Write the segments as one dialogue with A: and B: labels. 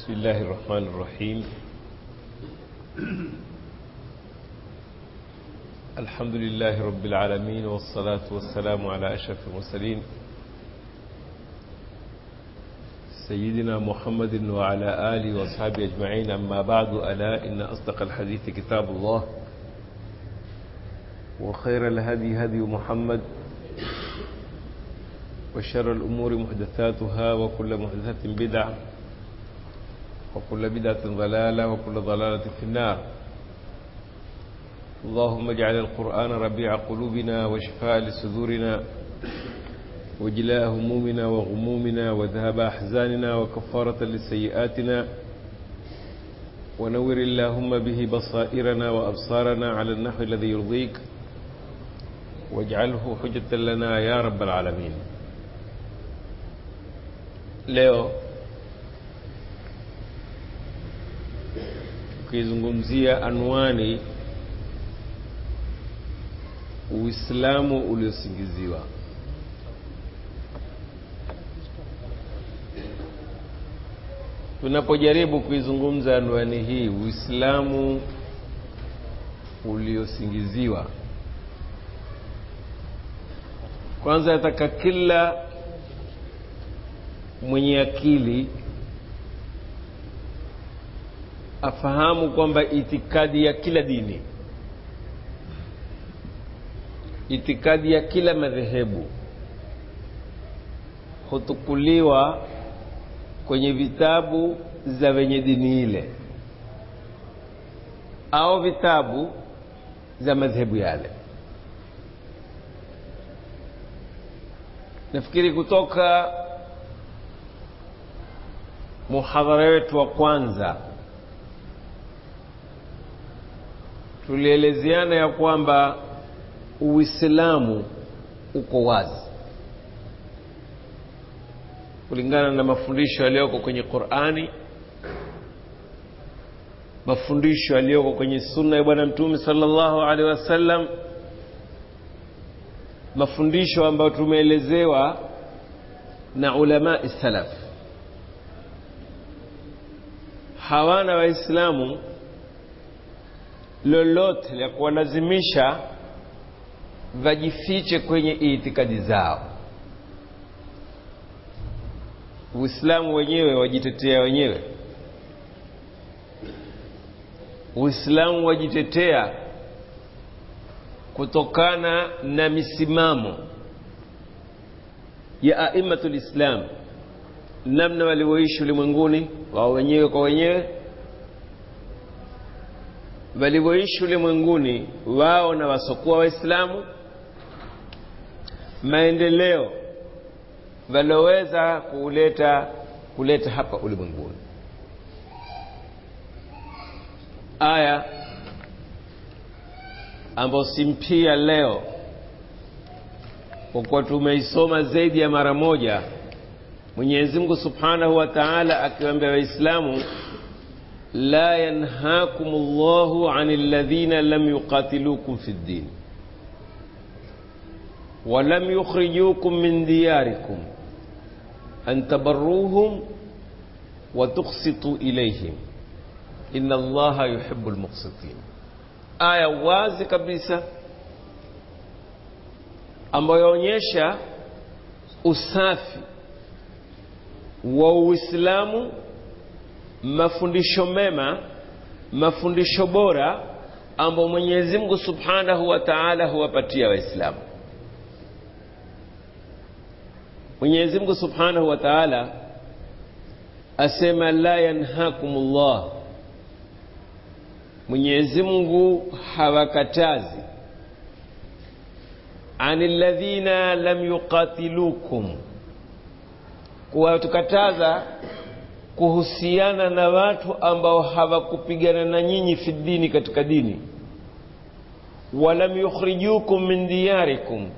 A: بسم الله الرحمن الرحيم الحمد لله رب العالمين والصلاة والسلام على أشرف المرسلين سيدنا محمد وعلى آله وأصحابه أجمعين أما بعد ألا إن أصدق الحديث كتاب الله وخير الهدي هدي محمد وشر الأمور محدثاتها وكل محدثة بدعة وكل بدعة ضلالة وكل ضلالة في النار اللهم اجعل القرآن ربيع قلوبنا وشفاء لصدورنا وجلاء همومنا وغمومنا وذهب أحزاننا وكفارة لسيئاتنا ونور اللهم به بصائرنا وأبصارنا على النحو الذي يرضيك واجعله حجة لنا يا رب العالمين leo tukizungumzia anwani uislamu uliosingiziwa tunapojaribu kuizungumza anwani hii uislamu uliosingiziwa kwanza nataka kila mwenye akili afahamu kwamba itikadi ya kila dini itikadi ya kila madhehebu hutukuliwa kwenye vitabu za wenye dini ile au vitabu za madhehebu yale nafikiri kutoka muhadhara wetu wa kwanza tulielezeana ya kwamba uislamu uko wazi kulingana na mafundisho yaliyoko kwenye qurani mafundisho yaliyoko kwenye sunna ya bwana mtume salllahu alehi wasallam mafundisho ambayo tumeelezewa na ulamai salaf hawana waislamu lolote la kuwalazimisha vajifiche kwenye itikadi zao uislamu wenyewe wajitetea wenyewe uislamu wajitetea kutokana na misimamo ya aimatu lislam namna walivyoishi ulimwenguni wao wenyewe kwa wenyewe walivyoishi ulimwenguni wao na wasokuwa waislamu maendeleo walioweza kuleta kuleta hapa ulimwenguni aya ambayo simpia leo kwa kuwa tumeisoma zaidi ya mara moja mwenyezi mungu subhanahu wa taala akiwaambia waislamu la yanhakum llahu an ladhina lam yuqatilukum fi ddin ولم يخرجوكم من دياركم أن تبروهم وتقسطوا إليهم إن الله يحب المقسطين آية wazi kabisa ambayo yaonyesha usafi wa Uislamu, mafundisho mema, mafundisho bora ambayo Mwenyezi Mungu Subhanahu wa Ta'ala huwapatia Waislamu. Mwenyezi Mungu Subhanahu wa Ta'ala asema la yanhakumullah, Mwenyezi Mungu hawakatazi anil ladhina lam yuqatilukum kuwatukataza kuhusiana na watu ambao hawakupigana na nyinyi fi dini katika dini walam yukhrijukum min diyarikum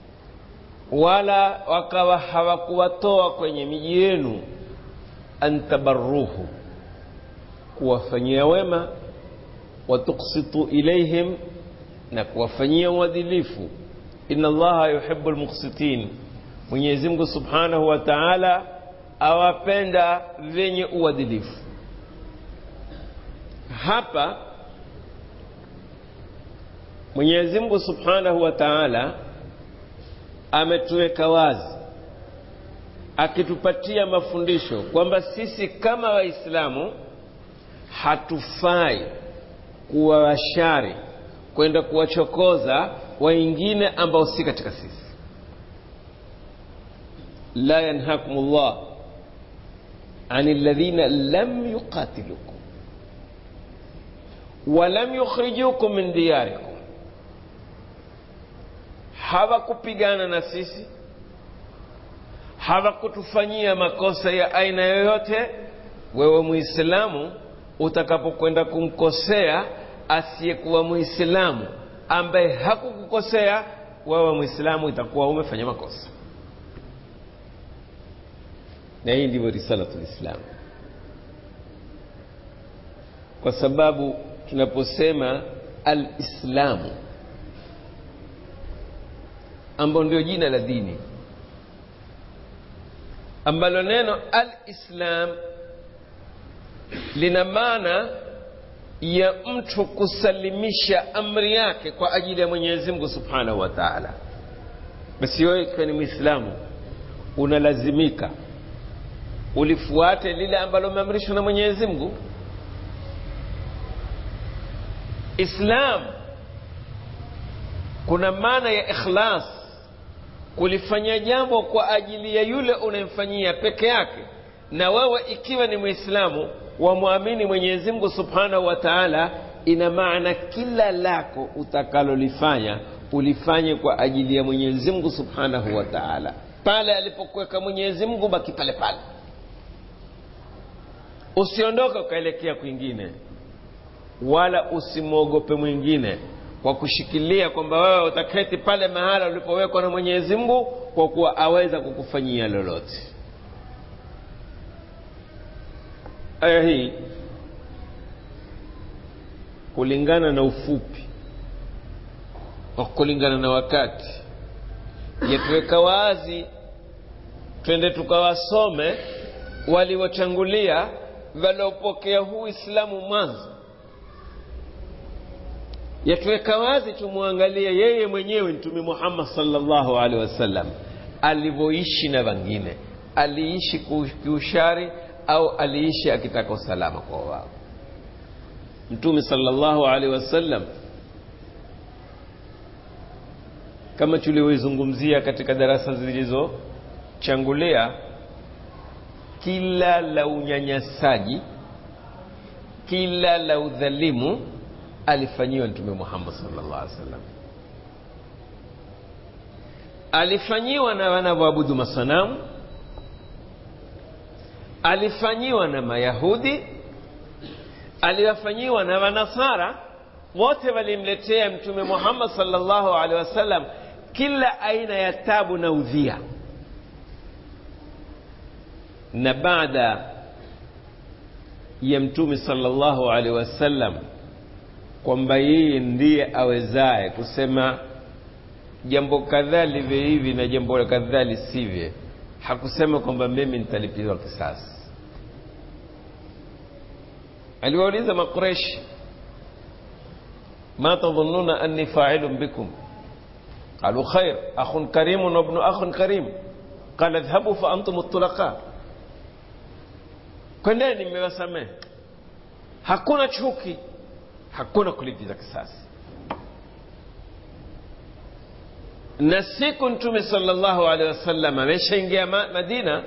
A: wala wakawa hawakuwatoa kwenye miji yenu antabarruhu kuwafanyia wema watuksitu ilaihim na kuwafanyia uadilifu inna allaha yuhibu lmuksitin mwenyezi mungu subhanahu wa taala awapenda vyenye uadilifu hapa mwenyezi mungu subhanahu wa taala ametuweka wazi akitupatia mafundisho kwamba sisi kama waislamu hatufai kuwa washari kwenda kuwachokoza wengine ambao si katika sisi la yanhakum llah an alladhina lam yuqatilukum walam yukhrijukum min diyarikum hawakupigana na sisi hawakutufanyia makosa ya aina yoyote wewe muislamu utakapokwenda kumkosea asiyekuwa muislamu ambaye hakukukosea wewe muislamu itakuwa umefanya makosa na hii ndivyo risalatu lislam kwa sababu tunaposema alislamu ambalo ndio jina la dini ambalo neno alislam lina maana ya mtu kusalimisha amri yake kwa ajili ya mwenyezi mungu subhanahu wa taala basi wewe ikiwa ni mwislamu unalazimika ulifuate lile ambalo umeamrishwa na mwenyezi mungu islam kuna maana ya ikhlas kulifanya jambo kwa ajili ya yule unayemfanyia peke yake na wewe ikiwa ni mwislamu wamwamini mwenyezi mungu subhanahu wa taala ina maana kila lako utakalolifanya ulifanye kwa ajili ya mwenyezi mungu subhanahu wa taala pale alipokuweka mwenyezi mungu baki pale pale usiondoke ukaelekea kwingine wala usimwogope mwingine kwa kushikilia kwamba wewe utaketi pale mahala ulipowekwa na mwenyezi mungu kwa kuwa aweza kukufanyia lolote aya hii kulingana na ufupi wa kulingana na wakati yatuweka wazi twende tukawasome waliochangulia waliopokea huu Uislamu mwanzo, yatuweka wazi tumwangalie yeye mwenyewe Mtume Muhammad sallallahu alaihi wasallam alivyoishi na wengine. Aliishi kiushari au aliishi akitaka usalama kwa wao? Mtume sallallahu alaihi wasallam kama tulivyoizungumzia katika darasa zilizochangulia kila la unyanyasaji kila la udhalimu alifanyiwa mtume Muhammad sallallahu alaihi wasallam alifanyiwa na wanavyoabudu masanamu alifanyiwa na mayahudi aliwafanyiwa na wanasara wote walimletea mtume Muhammad sallallahu alaihi wasallam kila aina ya tabu na udhia na baada ya mtume sallallahu alaihi wasallam kwamba yeye ndiye awezaye kusema jambo kadhaa live hivi na jambo kadhaa lisivye hakusema kwamba mimi nitalipiwa kisasi aliwauliza makureshi ma tadhunnuna anni fa'ilun bikum qalu khair akhun karimun wa ibnu akhun karim qala idhhabu fa antum at-tulaqa kwendeni mmewasamehe hakuna chuki hakuna kulipiza kisasi na siku mtume sallallahu alaihi wasallam ameshaingia ma madina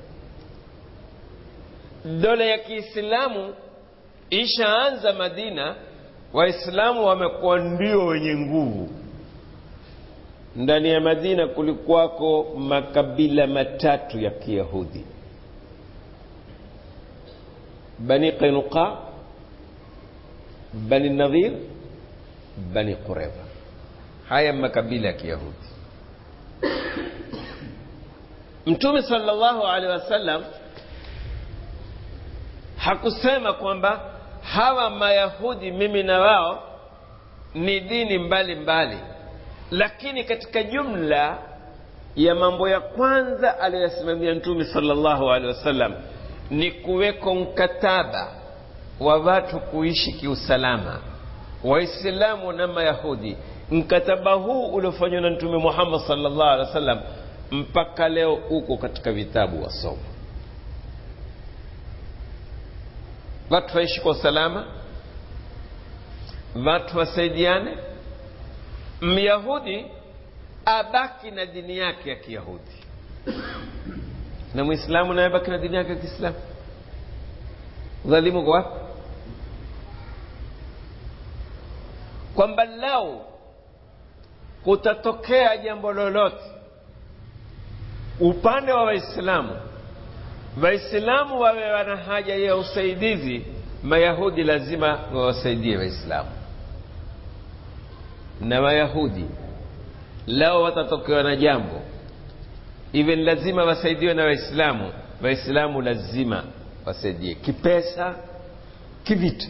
A: dola ya kiislamu ishaanza madina waislamu wamekuwa ndio wenye nguvu ndani ya madina kulikuwako makabila matatu ya kiyahudi bani qainuqa bani nadhir bani qureva haya makabila ya kiyahudi mtume sallallahu alaihi wasallam hakusema kwamba hawa mayahudi mimi na wao ni dini mbali mbali lakini katika jumla ya mambo ya kwanza aliyoyasimamia mtume sallallahu alaihi wasallam ni kuweko mkataba wa watu kuishi kiusalama waislamu na mayahudi mkataba huu uliofanywa na mtume muhammad sallallahu alaihi wasallam mpaka leo uko katika vitabu wasoma watu waishi kwa usalama watu wasaidiane myahudi abaki na dini yake ya kiyahudi na mwislamu naye abaki na dini yake ya kiislamu udhalimu kwa wapi kwamba lau kutatokea jambo lolote upande wa waislamu waislamu wawe wana haja ya usaidizi mayahudi lazima wawasaidie waislamu na wayahudi lao watatokewa na jambo even lazima wasaidiwe na waislamu waislamu lazima wasaidie kipesa kivita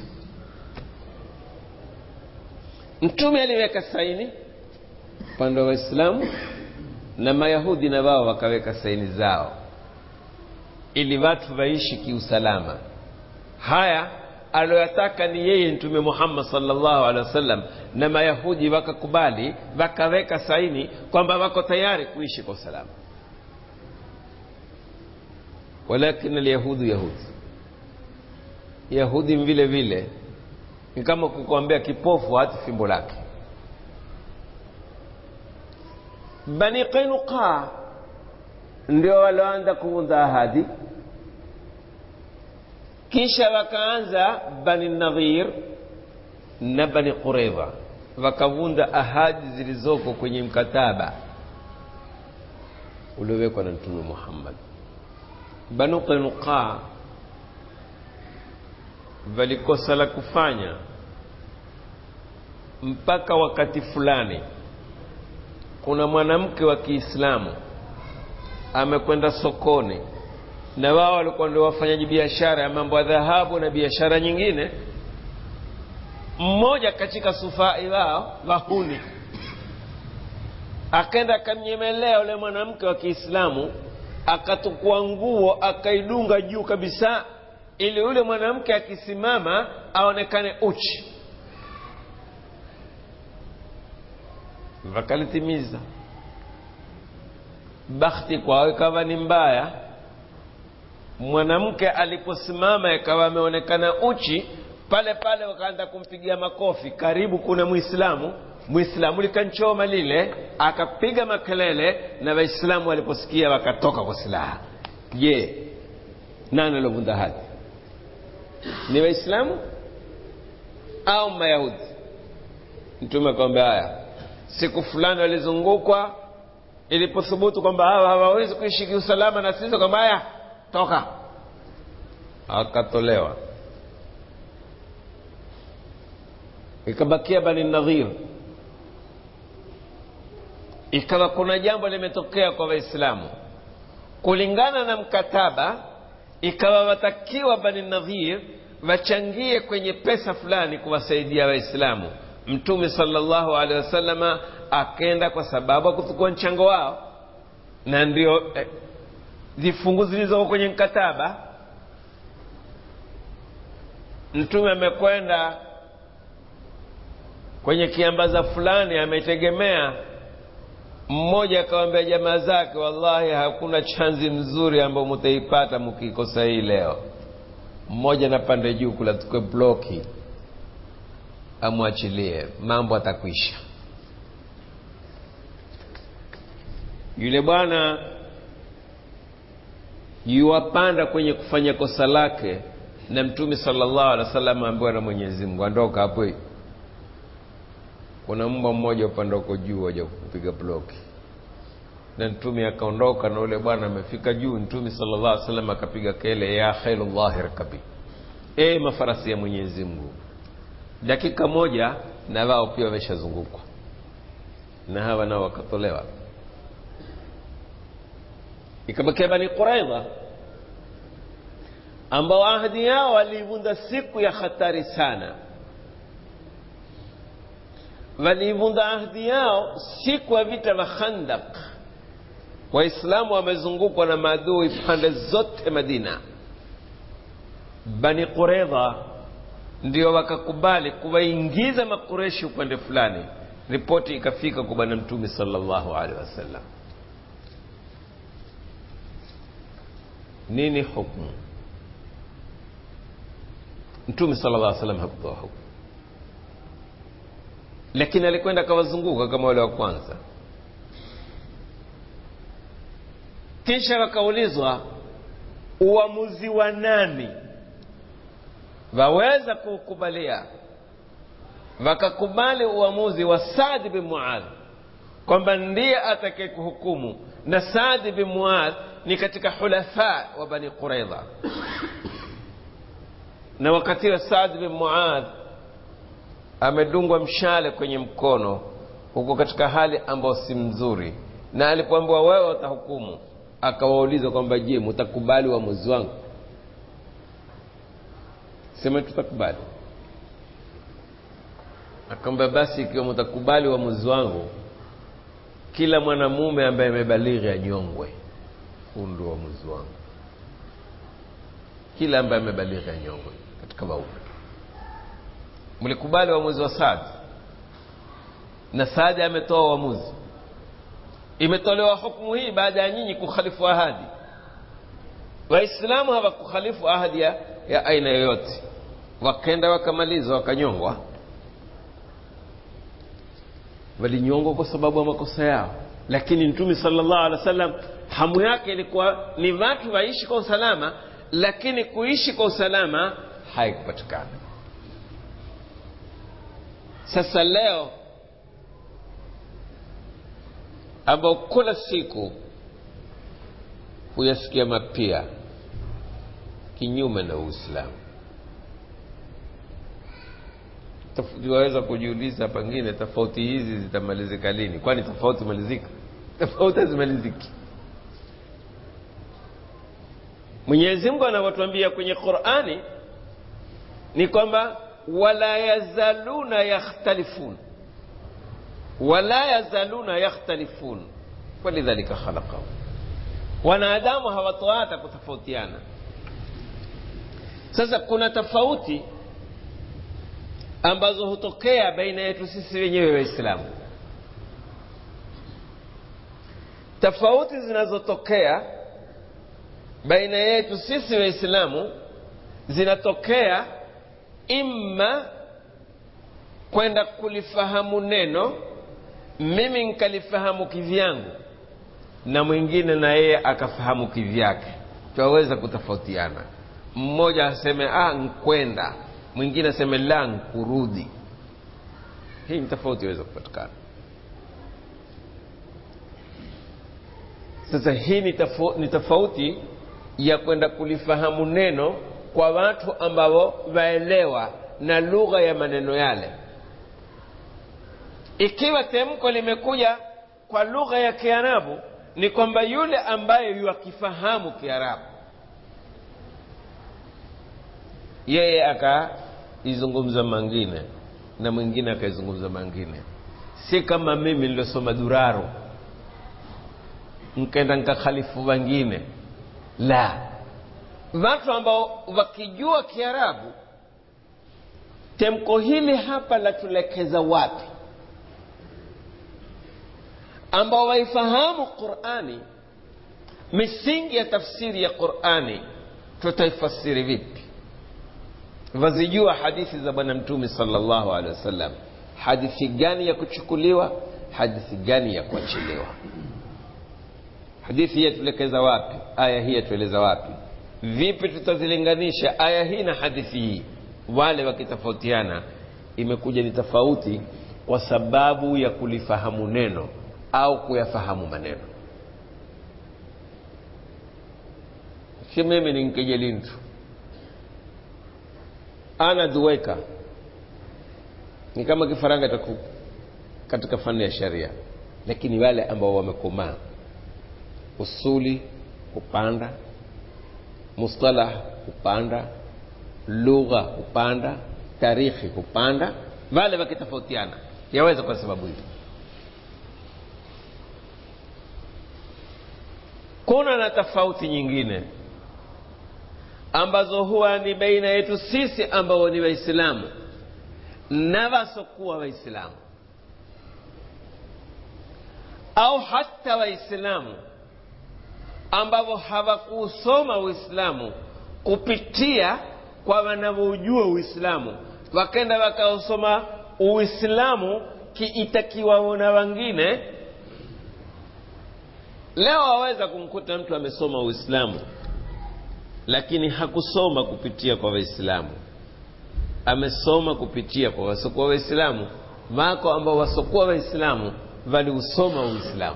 A: mtume aliweka saini upande wa waislamu na mayahudi na wao wakaweka saini zao ili watu waishi kiusalama haya aliyoyataka ni yeye mtume muhammad salllahu alehi wasallam na mayahudi wakakubali wakaweka saini kwamba wako tayari kuishi kwa usalama walakin alyahudu yahudi yahudi vile vile ni kama kukwambia kipofu hati fimbo lake bani qainuqa ndio walioanza kuvunja ahadi kisha wakaanza bani nadhir na bani qureva wakavunda ahadi zilizoko kwenye mkataba uliowekwa na mtume muhammad banu qainuqa walikosa la kufanya mpaka wakati fulani kuna mwanamke wa kiislamu amekwenda sokoni na wao walikuwa ndio wafanyaji biashara ya mambo ya dhahabu na biashara nyingine mmoja katika sufai wao wahuni akenda akamnyemelea yule mwanamke wa kiislamu akatukua nguo akaidunga juu kabisa ili yule mwanamke akisimama aonekane uchi wakalitimiza bakhti kwao ikawa ni mbaya mwanamke aliposimama ikawa ameonekana uchi pale pale wakaanza kumpigia makofi karibu kuna mwislamu mwislamu likanchoma lile akapiga makelele na waislamu waliposikia wakatoka kwa silaha je nani aliovunja hadi ni waislamu au mayahudi mtume akamwambia haya siku fulani walizungukwa ilipothubutu kwamba hawa hawawezi kuishi kiusalama na sisi kwamba haya toka akatolewa ikabakia bani nadhir ikawa kuna jambo limetokea kwa waislamu kulingana na mkataba ikawa watakiwa bani nadhir wachangie kwenye pesa fulani kuwasaidia waislamu mtume salllahu alehi wasalama akenda kwa sababu akuchukua mchango wao na ndio eh, vifungu zilizoko kwenye mkataba mtume amekwenda kwenye kiambaza fulani ametegemea mmoja akawambia jamaa zake wallahi hakuna chanzi mzuri ambayo mutaipata mkikosa hii leo mmoja na pande juu kula tukwe bloki amwachilie mambo atakwisha yule bwana yuwapanda kwenye kufanya kosa lake na mtume salllahu alehi wa sallam ambiwa na mwenyezi mungu andoka hapo kuna mbwa mmoja upande uko juu waja kupiga bloki na mtume akaondoka na ule bwana amefika juu mtume salllah alih wasallam akapiga kele ya khairullahi rkabi e mafarasi ya mwenyezi mungu dakika moja na wao pia wameshazungukwa na hawa nao wakatolewa ikabakia bani quraidha ambao ahadi yao waliivunda siku ya hatari sana waliivunda ahadi yao siku ya vita vya khandak waislamu wamezungukwa na maadui pande zote madina bani quraidha ndio wakakubali kuwaingiza makureshi upande fulani ripoti ikafika kwa bwana mtume sallallahu alaihi wasallam nini hukmu mtume sallallahu alaihi wasallam hakutoa hukmu lakini alikwenda akawazunguka kama wale wa kwanza kisha wakaulizwa uamuzi wa nani waweza kuukubalia wakakubali uamuzi wa Saad bin Muadh kwamba ndiye atakaye kuhukumu na Saad bin Muadh ni katika hulafa wa Bani Quraidha na wakati wa Saad bin Muadh amedungwa mshale kwenye mkono huko katika hali ambayo si mzuri na alipoambiwa wewe utahukumu akawauliza kwamba je mtakubali uamuzi wangu sema tutakubali akamwambia basi ikiwa mtakubali uamuzi wangu kila mwanamume ambaye amebalighi anyongwe huu ndio uamuzi wangu kila ambaye amebalighi anyongwe katika waume mlikubali uamuzi wa Saad na Saad ametoa uamuzi imetolewa hukumu hii baada ya nyinyi kukhalifu ahadi waislamu hawakukhalifu ahadi ya, ya aina yoyote wakenda wakamaliza wakanyongwa walinyongwa kwa sababu ya makosa yao lakini mtume sallallahu alaihi wasallam hamu yake ilikuwa ni watu waishi kwa usalama lakini kuishi kwa usalama haikupatikana sasa leo ambao kila siku huyasikia mapia kinyume na uislamu waweza kujiuliza pengine tofauti hizi zitamalizika lini kwani tofauti malizika tofauti hazimaliziki mwenyezi mungu anavyotuambia kwenye qurani ni kwamba wala yazaluna yakhtalifun wala yazaluna yakhtalifun walidhalika khalaqahum wanadamu hawatoata kutofautiana sasa kuna tofauti ambazo hutokea baina yetu sisi wenyewe waislamu tofauti zinazotokea baina yetu sisi waislamu zinatokea imma kwenda kulifahamu neno mimi nkalifahamu kivyangu na mwingine na yeye akafahamu kivyake twaweza kutofautiana mmoja aseme ah nkwenda mwingine aseme la nkurudi hii ni tofauti iweza kupatikana sasa hii ni tofauti, ni tofauti ya kwenda kulifahamu neno kwa watu ambao waelewa na lugha ya maneno yale ikiwa temko limekuja kwa lugha ya kiarabu ni kwamba yule ambaye yuakifahamu kiarabu yeye akaizungumza mangine na mwingine akaizungumza mangine si kama mimi niliosoma duraro nkenda nkakhalifu wengine la watu ambao wakijua kiarabu temko hili hapa latulekeza wapi ambao waifahamu qurani misingi ya tafsiri ya qurani tutaifasiri vipi wazijua hadithi za bwana mtume salllahu alehi wasallam hadithi gani ya kuchukuliwa hadithi gani ya kuachiliwa hadithi hii yatuelekeza wapi aya hii yatueleza wapi vipi tutazilinganisha aya hii na hadithi hii wale wakitofautiana imekuja ni tofauti kwa sababu ya kulifahamu neno au kuyafahamu maneno si mimi ni nkejelintu ana duweka ni kama kifaranga taku katika fani ya sharia lakini wale ambao wamekomaa usuli hupanda mustalah hupanda lugha hupanda tarikhi hupanda wale wakitofautiana yaweza kwa sababu hiyo kuna na tofauti nyingine ambazo huwa ni baina yetu sisi ambao ni waislamu na wasokuwa waislamu au hata waislamu ambao hawakuusoma uislamu kupitia kwa wanavyojua uislamu wakenda wakausoma uislamu kiitakiwao na wengine leo waweza kumkuta mtu amesoma uislamu lakini hakusoma kupitia kwa waislamu amesoma kupitia kwa wasokuwa waislamu wako ambao wasokuwa waislamu waliusoma uislamu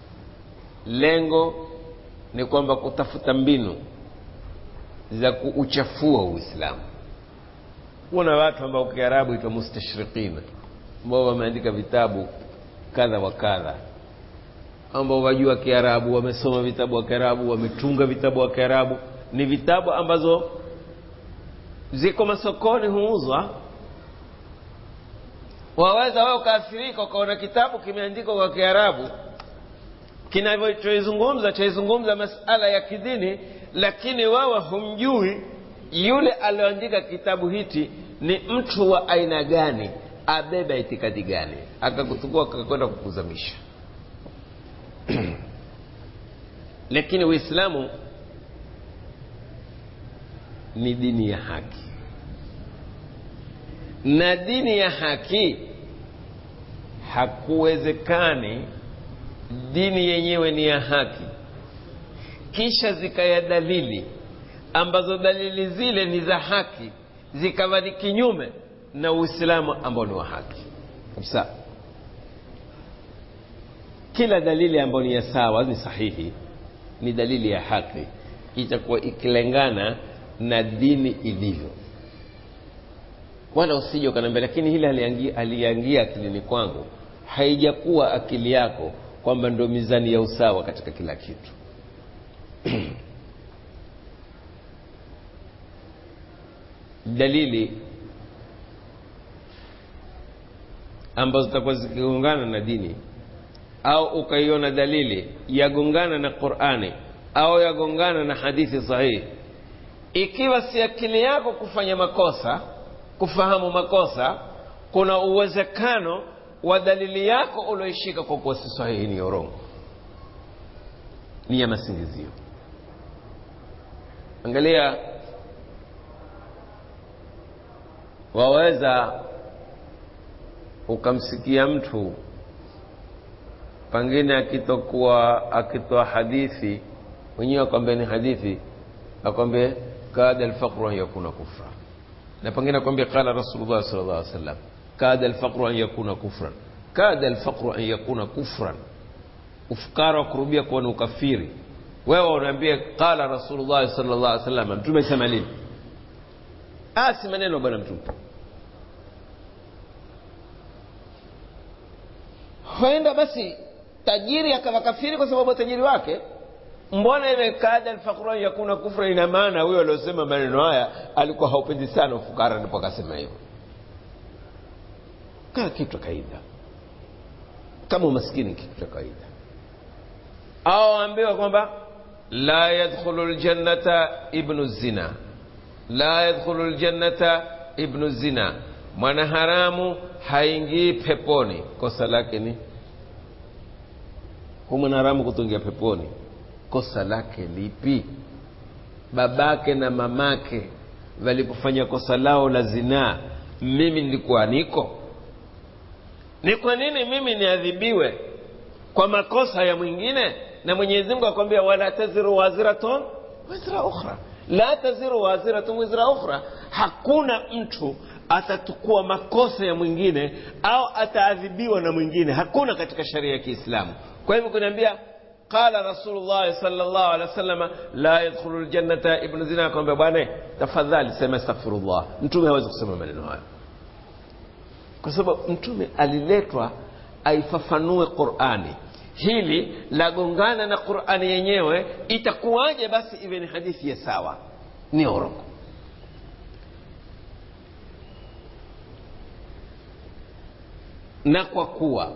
A: lengo ni kwamba kutafuta mbinu za kuuchafua uislamu kuna watu ambao kiarabu itwa mustashriqina ambao wameandika vitabu kadha wa kadha ambao wajua kiarabu wamesoma vitabu wa kiarabu wametunga vitabu wa kiarabu ni vitabu ambazo ziko masokoni huuzwa waweza wewe ukaathirika ukaona kitabu kimeandikwa kwa kiarabu kinachoizungumza chaizungumza masala ya kidini lakini wewe humjui yule alioandika kitabu hiki ni mtu wa aina gani abeba itikadi gani akakutukua akakwenda kukuzamisha lakini uislamu ni dini ya haki na dini ya haki hakuwezekani dini yenyewe ni ya haki kisha zikaya dalili ambazo dalili zile ni za haki zikawa ni kinyume na uislamu ambao ni wa haki kabisa kila dalili ambayo ni ya sawa ni sahihi ni dalili ya haki itakuwa ikilengana na dini ilivyo wala usije ukaniambia lakini hili aliangia, aliangia akilini kwangu haijakuwa akili yako kwamba ndo mizani ya usawa katika kila kitu dalili ambazo zitakuwa zikigongana na dini au ukaiona dalili yagongana na qurani au yagongana na hadithi sahihi ikiwa si akili yako kufanya makosa kufahamu makosa kuna uwezekano wa dalili yako ulioishika kwa kuwa si sahihi ni urongo ni ya masingizio angalia waweza ukamsikia mtu pengine akitokuwa akitoa hadithi wenyewe akwambia ni hadithi akwambia kada alfaqru an yakuna kufra na pengine akwambia qala rasulullah sallallahu alaihi wasallam kada alfaqru an yakuna kufran kada alfaqru an yakuna kufran ufukara wa kurubia kuwa ni ukafiri wewe unaambia qala rasulullah sallallahu alaihi wasallam mtume sema nini ah si maneno bwana mtume huenda basi tajiri akawa kafiri kwa sababu tajiri wake mbona ile kada alfaqru yakuna kufra ina maana huyo aliosema maneno haya alikuwa haupendi sana ufukara ndipo akasema hivyo kaa kitu kawaida kama umaskini kitu cha kawaida au ambiwa kwamba la yadkhulu ljannata ibnu zina la yadkhulu ljannata ibnu zina mwanaharamu haingii peponi kosa lake ni hu mwanaharamu kutungia peponi kosa lake lipi babake na mamake walipofanya kosa lao la zinaa mimi nilikuwa niko ni kwa nini mimi niadhibiwe kwa makosa ya mwingine na mwenyezi mungu akwambia wala taziru waziratun wizra ukhra la taziru waziratun wizra ukhra hakuna mtu atatukua makosa ya mwingine au ataadhibiwa na mwingine hakuna katika sharia ya kiislamu kwa hivyo kuniambia qala rasulullah sallallahu alaihi wasallam la yadkhulu ljannata ibnu zina akamwambia bwana tafadhali sema astaghfirullah mtume hawezi kusema maneno hayo kwa sababu mtume aliletwa aifafanue qurani hili lagongana na qurani yenyewe itakuwaje basi iwe ni hadithi ya sawa ni orongo na kwa kuwa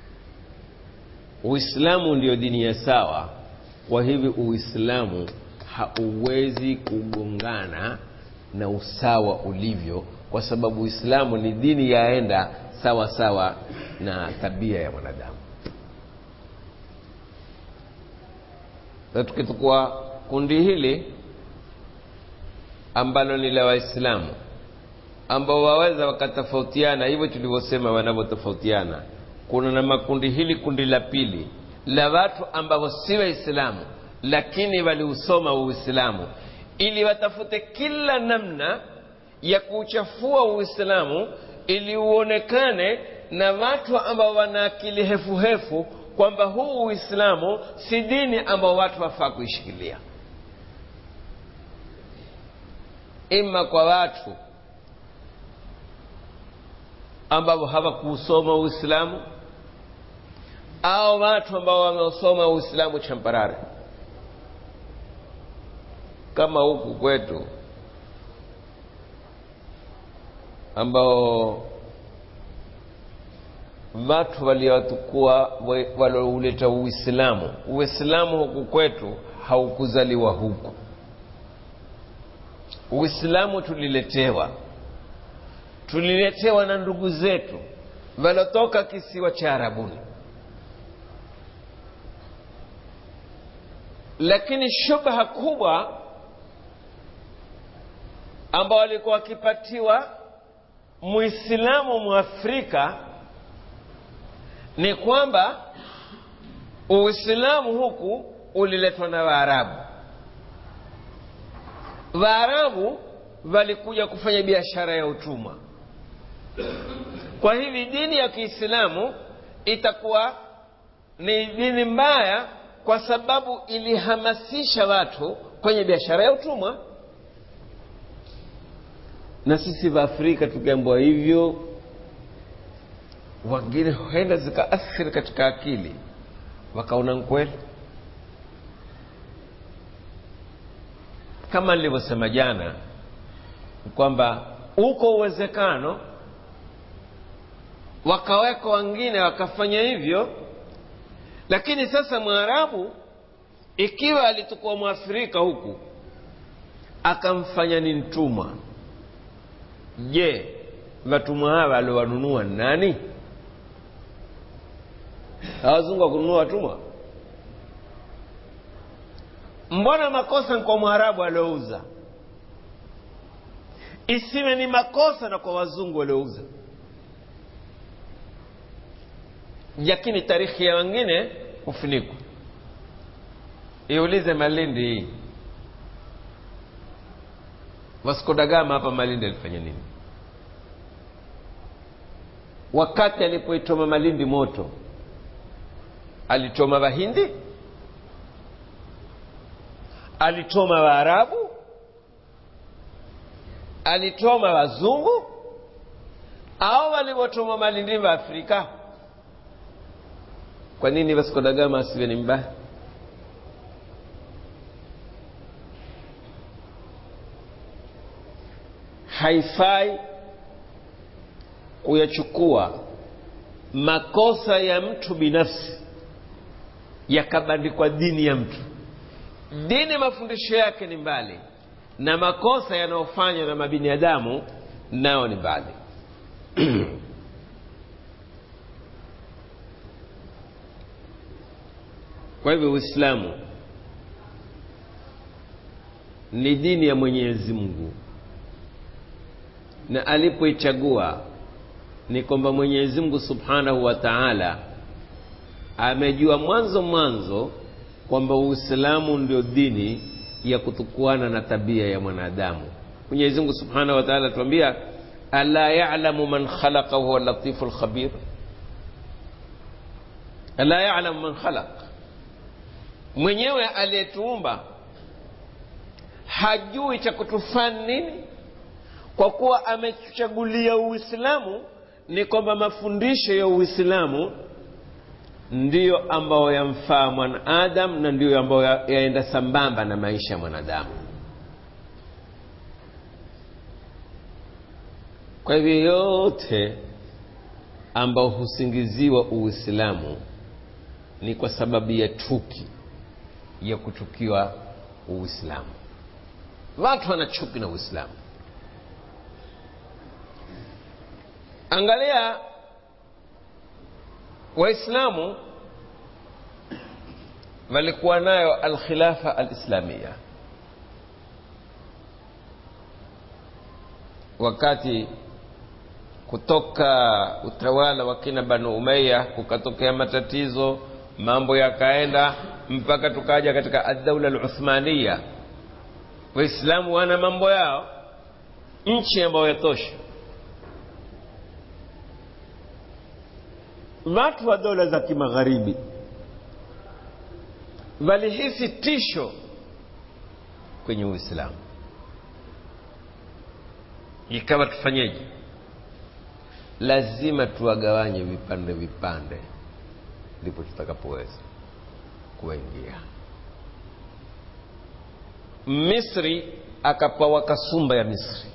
A: uislamu ndio dini ya sawa kwa hivi uislamu hauwezi kugongana na usawa ulivyo kwa sababu uislamu ni dini yaenda sawa sawa na tabia ya mwanadamu na tukichukua kundi hili ambalo ni la waislamu ambao waweza wakatofautiana hivyo tulivyosema wanavyotofautiana kuna na makundi hili kundi la pili la watu ambao si waislamu lakini waliusoma uislamu ili watafute kila namna ya kuuchafua uislamu ili uonekane na watu ambao wana akili hefuhefu kwamba huu uislamu si dini ambao watu wafaa kuishikilia ima kwa watu ambao hawakuusoma uislamu au watu ambao wameusoma uislamu champarare kama huku kwetu ambao watu waliotukua waliouleta uislamu uislamu huku kwetu haukuzaliwa huku uislamu tuliletewa tuliletewa na ndugu zetu walotoka kisiwa cha arabuni lakini shubha kubwa ambao walikuwa wakipatiwa muislamu mwafrika ni kwamba uislamu huku uliletwa na waarabu waarabu walikuja kufanya biashara ya utumwa kwa hivi dini ya kiislamu itakuwa ni dini mbaya kwa sababu ilihamasisha watu kwenye biashara ya utumwa na sisi waafrika tukiambiwa hivyo wengine huenda zikaathiri katika akili wakaona nkweli kama nilivyosema jana kwamba uko uwezekano wakaweka wengine wakafanya hivyo lakini sasa mwarabu ikiwa alitokuwa mwafrika huku akamfanya ni mtumwa je watumwa hawa aliowanunua nani hawazungu wa kununua watumwa mbona makosa ni kwa mwarabu aliouza isiwe ni makosa na kwa wazungu waliouza lakini tarikhi ya wengine hufunikwa iulize malindi hii Vasco da Gama hapa Malindi alifanya nini? Wakati alipoichoma Malindi moto, alichoma Wahindi? Alichoma Waarabu? Alichoma Wazungu? Au walivyochoma Malindi wa Afrika? Kwa nini Vasco da Gama asiwe ni mbaya? haifai kuyachukua makosa ya mtu binafsi yakabandikwa dini ya mtu dini mafundisho yake ni mbali na makosa yanayofanywa na mabinadamu nao ni mbali kwa hivyo uislamu ni dini ya mwenyezi mungu na alipoichagua ni kwamba mwenyezi mungu subhanahu wa taala amejua mwanzo mwanzo kwamba uislamu ndio dini ya kutukuana na tabia ya mwanadamu mwenyezi mungu subhanahu wa taala atuambia ala yalamu man khalaqa huwa latifu lkhabir ala yalamu man khalaq mwenyewe aliyetuumba hajui cha kutufanya nini kwa kuwa amechagulia uislamu ni kwamba mafundisho ya uislamu ndiyo ambayo yamfaa mwanadamu na ndiyo ambayo yaenda sambamba na maisha ya mwanadamu kwa hivyo yote ambao husingiziwa uislamu ni kwa sababu ya chuki ya kuchukiwa uislamu watu wana chuki na uislamu angalia waislamu walikuwa nayo alkhilafa alislamia wakati kutoka utawala wa kina banu umeya kukatokea matatizo mambo yakaenda mpaka tukaja katika addaula aluthmania waislamu wana mambo yao nchi ambayo yatosha watu wa dola za kimagharibi walihisi tisho kwenye uislamu ikawa tufanyeje lazima tuwagawanye vipande vipande ndipo tutakapoweza kuwaingia misri akapawa kasumba ya misri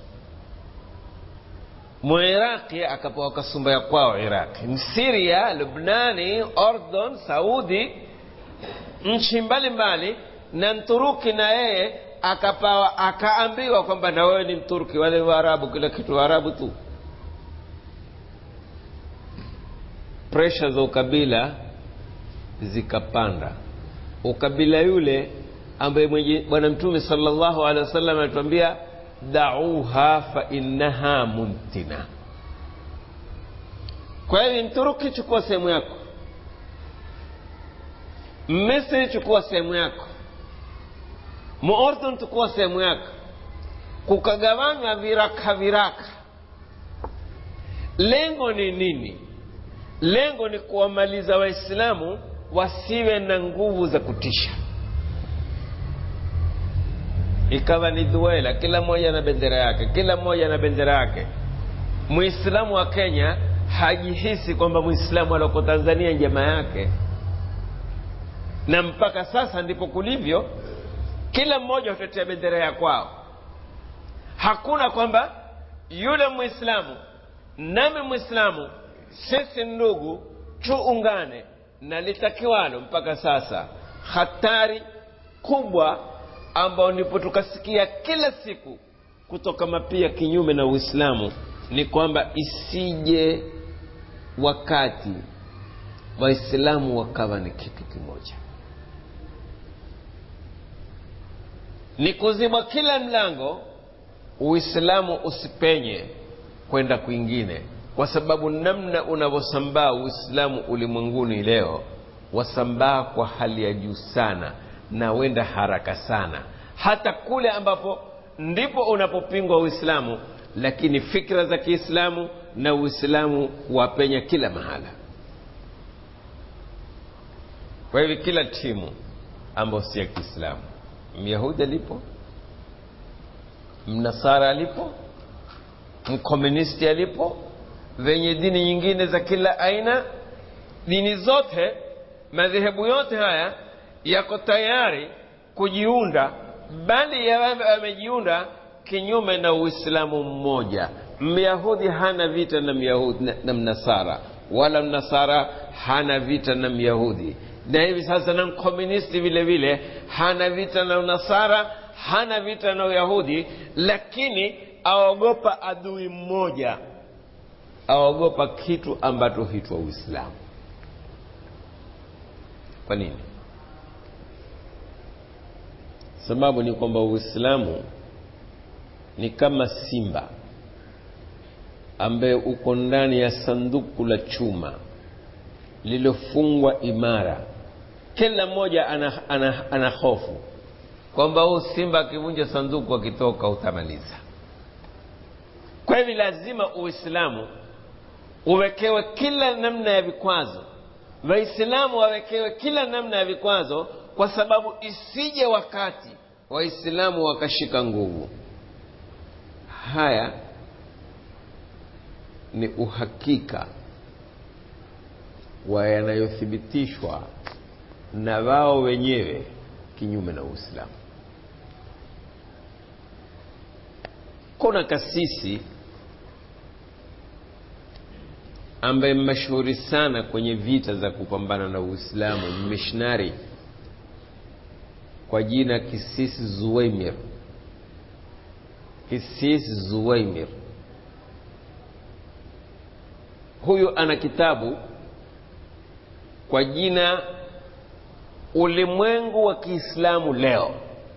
A: muiraqi akapawa kasumba ya kwao iraqi msiria lubnani ordon saudi nchi mbalimbali na mturuki na yeye akapawa akaambiwa kwamba na wewe ni mturki wale waarabu kila kitu waarabu tu presha za ukabila zikapanda ukabila yule ambaye mwenye bwana mtume salllahu alehi wasallam anatuambia dauha fa innaha muntina kwa hivi mturuki chukua sehemu yako misri chukua sehemu yako muordon chukua sehemu yako kukagawanywa viraka viraka lengo ni nini lengo ni kuwamaliza waislamu wasiwe na nguvu za kutisha ikawa ni duela kila mmoja na bendera yake kila mmoja na bendera yake muislamu wa kenya hajihisi kwamba muislamu alioko tanzania njema yake na mpaka sasa ndipo kulivyo kila mmoja hutetea bendera ya kwao hakuna kwamba yule mwislamu nami mwislamu sisi ndugu tuungane na litakiwalo mpaka sasa hatari kubwa ambao ndipo tukasikia kila siku kutoka mapia kinyume na uislamu ni kwamba isije wakati waislamu wakawa ni kitu kimoja ni kuzibwa kila mlango uislamu usipenye kwenda kwingine kwa sababu namna unavyosambaa uislamu ulimwenguni leo wasambaa kwa hali ya juu sana na wenda haraka sana hata kule ambapo ndipo unapopingwa uislamu lakini fikra za kiislamu na uislamu wapenya kila mahala kwa hivyo kila timu ambayo si ya kiislamu myahudi alipo mnasara alipo mkomunisti alipo venye dini nyingine za kila aina dini zote madhehebu yote haya yako tayari kujiunda bali yamejiunda kinyume na uislamu mmoja myahudi hana vita na myahudi na, na mnasara wala mnasara hana vita na myahudi na hivi sasa na mkomunisti vile vile hana vita na unasara hana vita na uyahudi lakini aogopa adui mmoja aogopa kitu ambacho hitwa uislamu kwa nini sababu ni kwamba uislamu ni kama simba ambaye uko ndani ya sanduku la chuma lililofungwa imara kila mmoja ana, ana, ana hofu kwamba huu simba akivunja sanduku akitoka utamaliza kwa hivi lazima uislamu uwekewe kila namna ya vikwazo waislamu wawekewe kila namna ya vikwazo kwa sababu isije wakati waislamu wakashika nguvu haya ni uhakika wa yanayothibitishwa na wao wenyewe kinyume na uislamu kuna kasisi ambaye mashuhuri sana kwenye vita za kupambana na uislamu mishnari kwa jina Kisisi Zuwaimir. Kisisi Zuwaimir huyu ana kitabu kwa jina Ulimwengu wa Kiislamu Leo.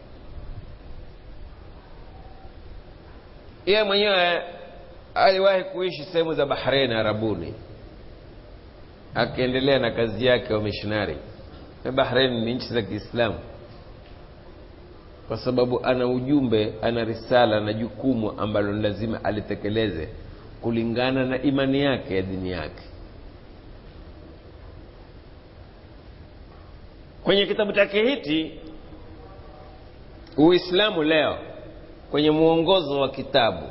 A: Yeye mwenyewe aliwahi kuishi sehemu za Bahrain Arabuni, akiendelea na kazi yake wa missionary. Bahrain ni nchi za Kiislamu kwa sababu ana ujumbe, ana risala na jukumu ambalo lazima alitekeleze kulingana na imani yake ya dini yake. Kwenye kitabu chake hiki Uislamu Leo, kwenye mwongozo wa kitabu,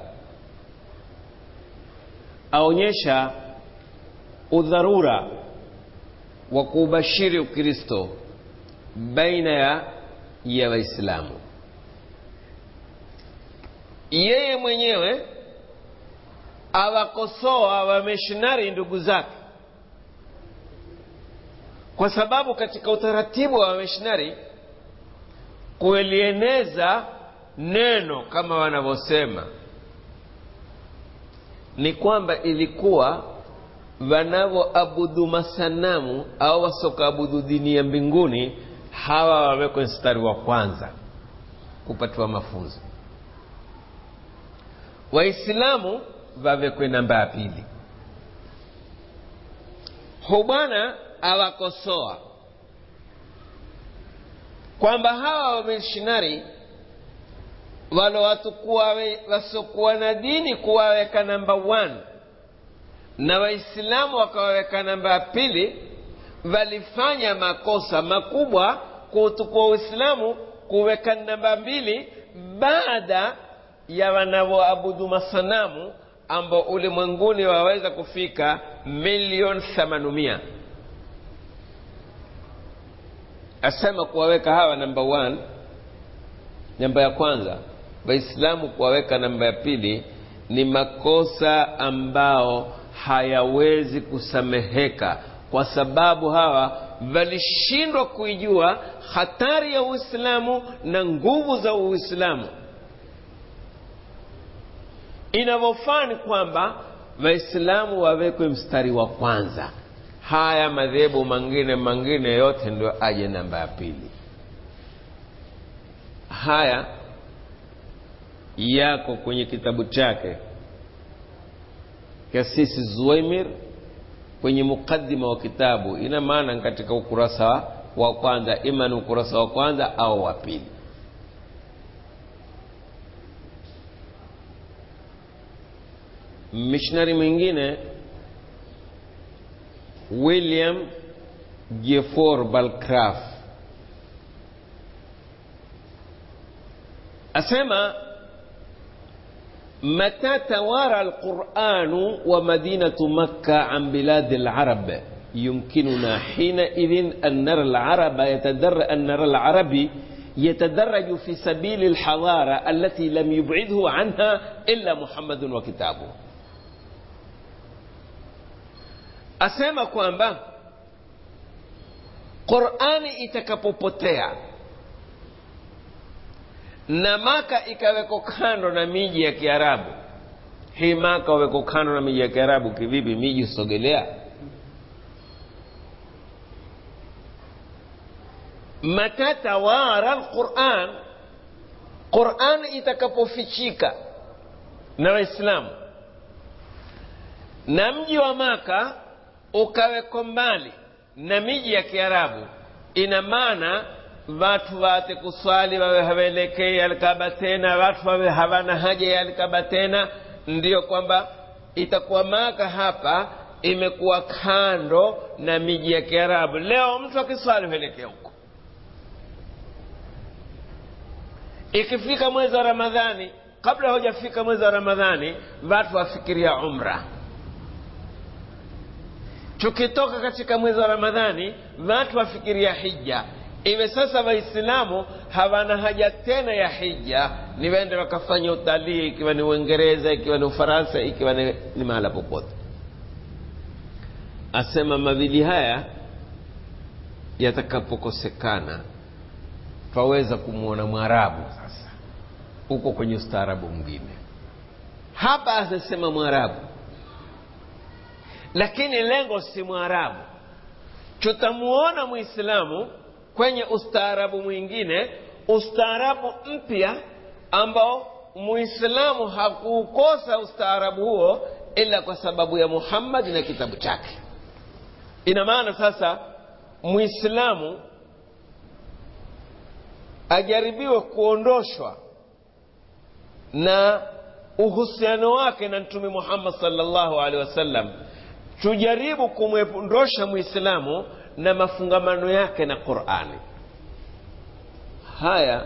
A: aonyesha udharura wa kuubashiri Ukristo baina ya ya Waislamu. Yeye mwenyewe awakosoa wamishonari ndugu zake, kwa sababu katika utaratibu wa wamishonari kulieneza neno kama wanavyosema ni kwamba ilikuwa wanavyoabudu masanamu au wasokaabudu dini ya mbinguni hawa wawekwe mstari wa kwanza kupatiwa mafunzo, Waislamu wawekwe namba ya pili. Hu bwana awakosoa kwamba hawa wamishinari walo watu wasiokuwa na dini kuwaweka namba one na Waislamu wakawaweka namba ya pili walifanya makosa makubwa kuutukua Uislamu kuweka namba mbili baada ya wanavyoabudu masanamu ambao ulimwenguni waweza kufika milioni themanumia. Asema kuwaweka hawa namba one, namba ya kwanza, Waislamu kuwaweka namba ya pili ni makosa ambao hayawezi kusameheka kwa sababu hawa walishindwa kuijua hatari ya Uislamu na nguvu za Uislamu. Inavyofaa ni kwamba Waislamu wawekwe mstari wa kwanza, haya madhehebu mangine mangine yote ndio aje namba ya pili. Haya yako kwenye kitabu chake Kasisi Zuwaimir kwenye mukaddima wa kitabu, ina maana katika ukurasa wa kwanza, ima ni ukurasa wa kwanza au wa pili. Missionary mwingine William Gefor Balcraft asema متى توارى القرآن ومدينة مكة عن بلاد العرب يمكننا حينئذ أن نرى العرب يتدر أن نرى العربي يتدرج في سبيل الحضارة التي لم يبعده عنها إلا محمد وكتابه asema kwamba Qur'ani itakapopotea na Maka ikaweko kando na miji ya Kiarabu. Hii Maka waweko kando na miji ya Kiarabu kivipi? Miji sogelea. Mata tawara alquran, Quran itakapofichika na Waislamu na mji wa Maka ukaweko mbali na miji ya Kiarabu, ina maana watu wate kuswali wawe hawaelekei Alkaba tena, watu wawe hawana haja ya Alkaba tena. Ndiyo kwamba itakuwa Maka hapa imekuwa kando na miji ya Kiarabu. Leo mtu akiswali huelekea huko. Ikifika mwezi wa Ramadhani, kabla hujafika mwezi wa Ramadhani, watu wafikiria umra tukitoka katika mwezi wa Ramadhani watu wafikiria hija. Iwe sasa Waislamu hawana haja tena ya hija, ni wende wakafanya utalii, ikiwa ni Uingereza, ikiwa ni Ufaransa, ikiwa ni, ni mahala popote. Asema mawili haya yatakapokosekana, twaweza kumwona mwarabu sasa huko kwenye ustaarabu mwingine hapa anasema mwarabu lakini lengo si mwarabu tutamuona mwislamu kwenye ustaarabu mwingine ustaarabu mpya ambao muislamu hakuukosa ustaarabu huo ila kwa sababu ya muhammadi na kitabu chake ina maana sasa muislamu ajaribiwe kuondoshwa na uhusiano wake na mtume muhammad salllahu alehi wasallam tujaribu kumwondosha mwislamu na mafungamano yake na qurani haya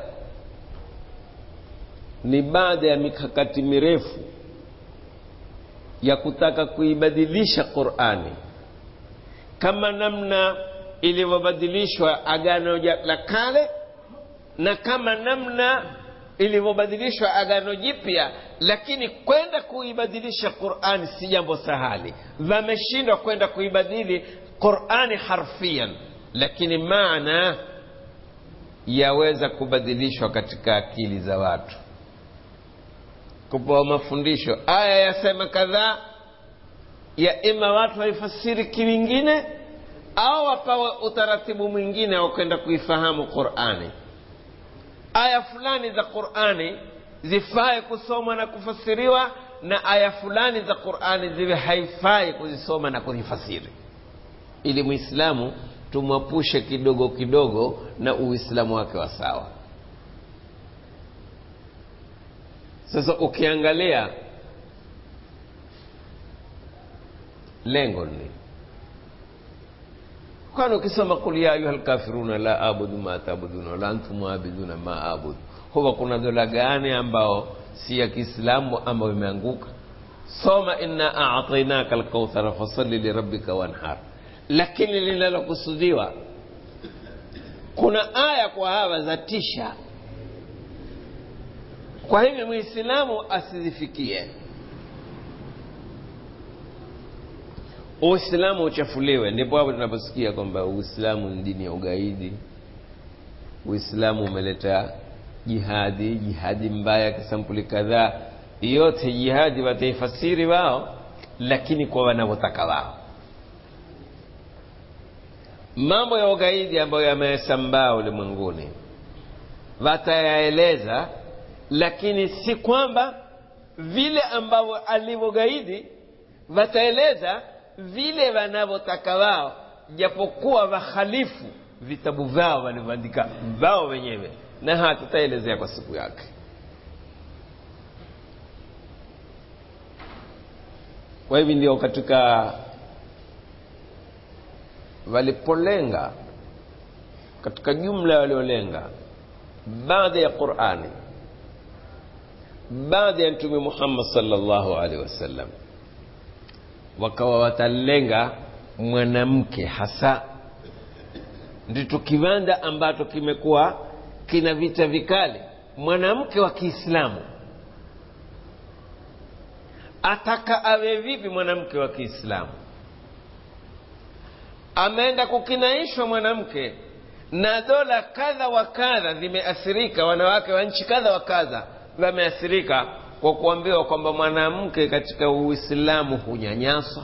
A: ni baada ya mikakati mirefu ya kutaka kuibadilisha qurani kama namna ilivyobadilishwa agano la kale na kama namna ilivyobadilishwa agano jipya lakini kwenda kuibadilisha qurani si jambo sahali wameshindwa kwenda kuibadili qurani harfian lakini maana yaweza kubadilishwa katika akili za watu kupewa mafundisho aya yasema kadhaa ya ima watu waifasiri kiwingine au wapawe utaratibu mwingine wa kwenda kuifahamu qurani aya fulani za qurani zifae kusomwa na kufasiriwa na aya fulani za qurani ziwe haifai kuzisoma na kuzifasiri ili mwislamu tumwapushe kidogo kidogo na uislamu wake wa sawa sasa ukiangalia lengo ni kwani ukisoma kul ya ayuha lkafiruna la abudu ma tabuduna wala antum abiduna ma abudu huwa kuna dola gani ambao si ya kiislamu ambayo imeanguka soma inna atainaka lkauthara fasalli lirabbika wanhar lakini linalokusudiwa kuna aya kwa hawa za tisha kwa hivyo mwislamu asizifikie uislamu uchafuliwe ndipo hapo tunaposikia kwamba uislamu ni dini ya ugaidi uislamu umeleta jihadi jihadi mbaya kisampuli kadhaa yote jihadi wataifasiri wao lakini kwa wanavyotaka wao mambo ya ugaidi ambayo yamesambaa ulimwenguni watayaeleza lakini si kwamba vile ambavyo alivyogaidi wataeleza vile wanavyotaka wao japokuwa wahalifu vitabu vyao walivyoandika wao wenyewe na hatutaelezea kwa siku yake kwa hivi ndio katika walipolenga katika jumla waliolenga baada ya qurani baada ya mtume muhammad salllahu alaihi wasallam wakawa watalenga mwanamke hasa ndicho kiwanda ambacho kimekuwa kina vita vikali mwanamke wa kiislamu ataka awe vipi mwanamke wa kiislamu ameenda kukinaishwa mwanamke na dola kadha wa kadha zimeathirika wanawake wa nchi kadha wa kadha wameathirika kwa kuambiwa kwamba mwanamke katika uislamu hunyanyaswa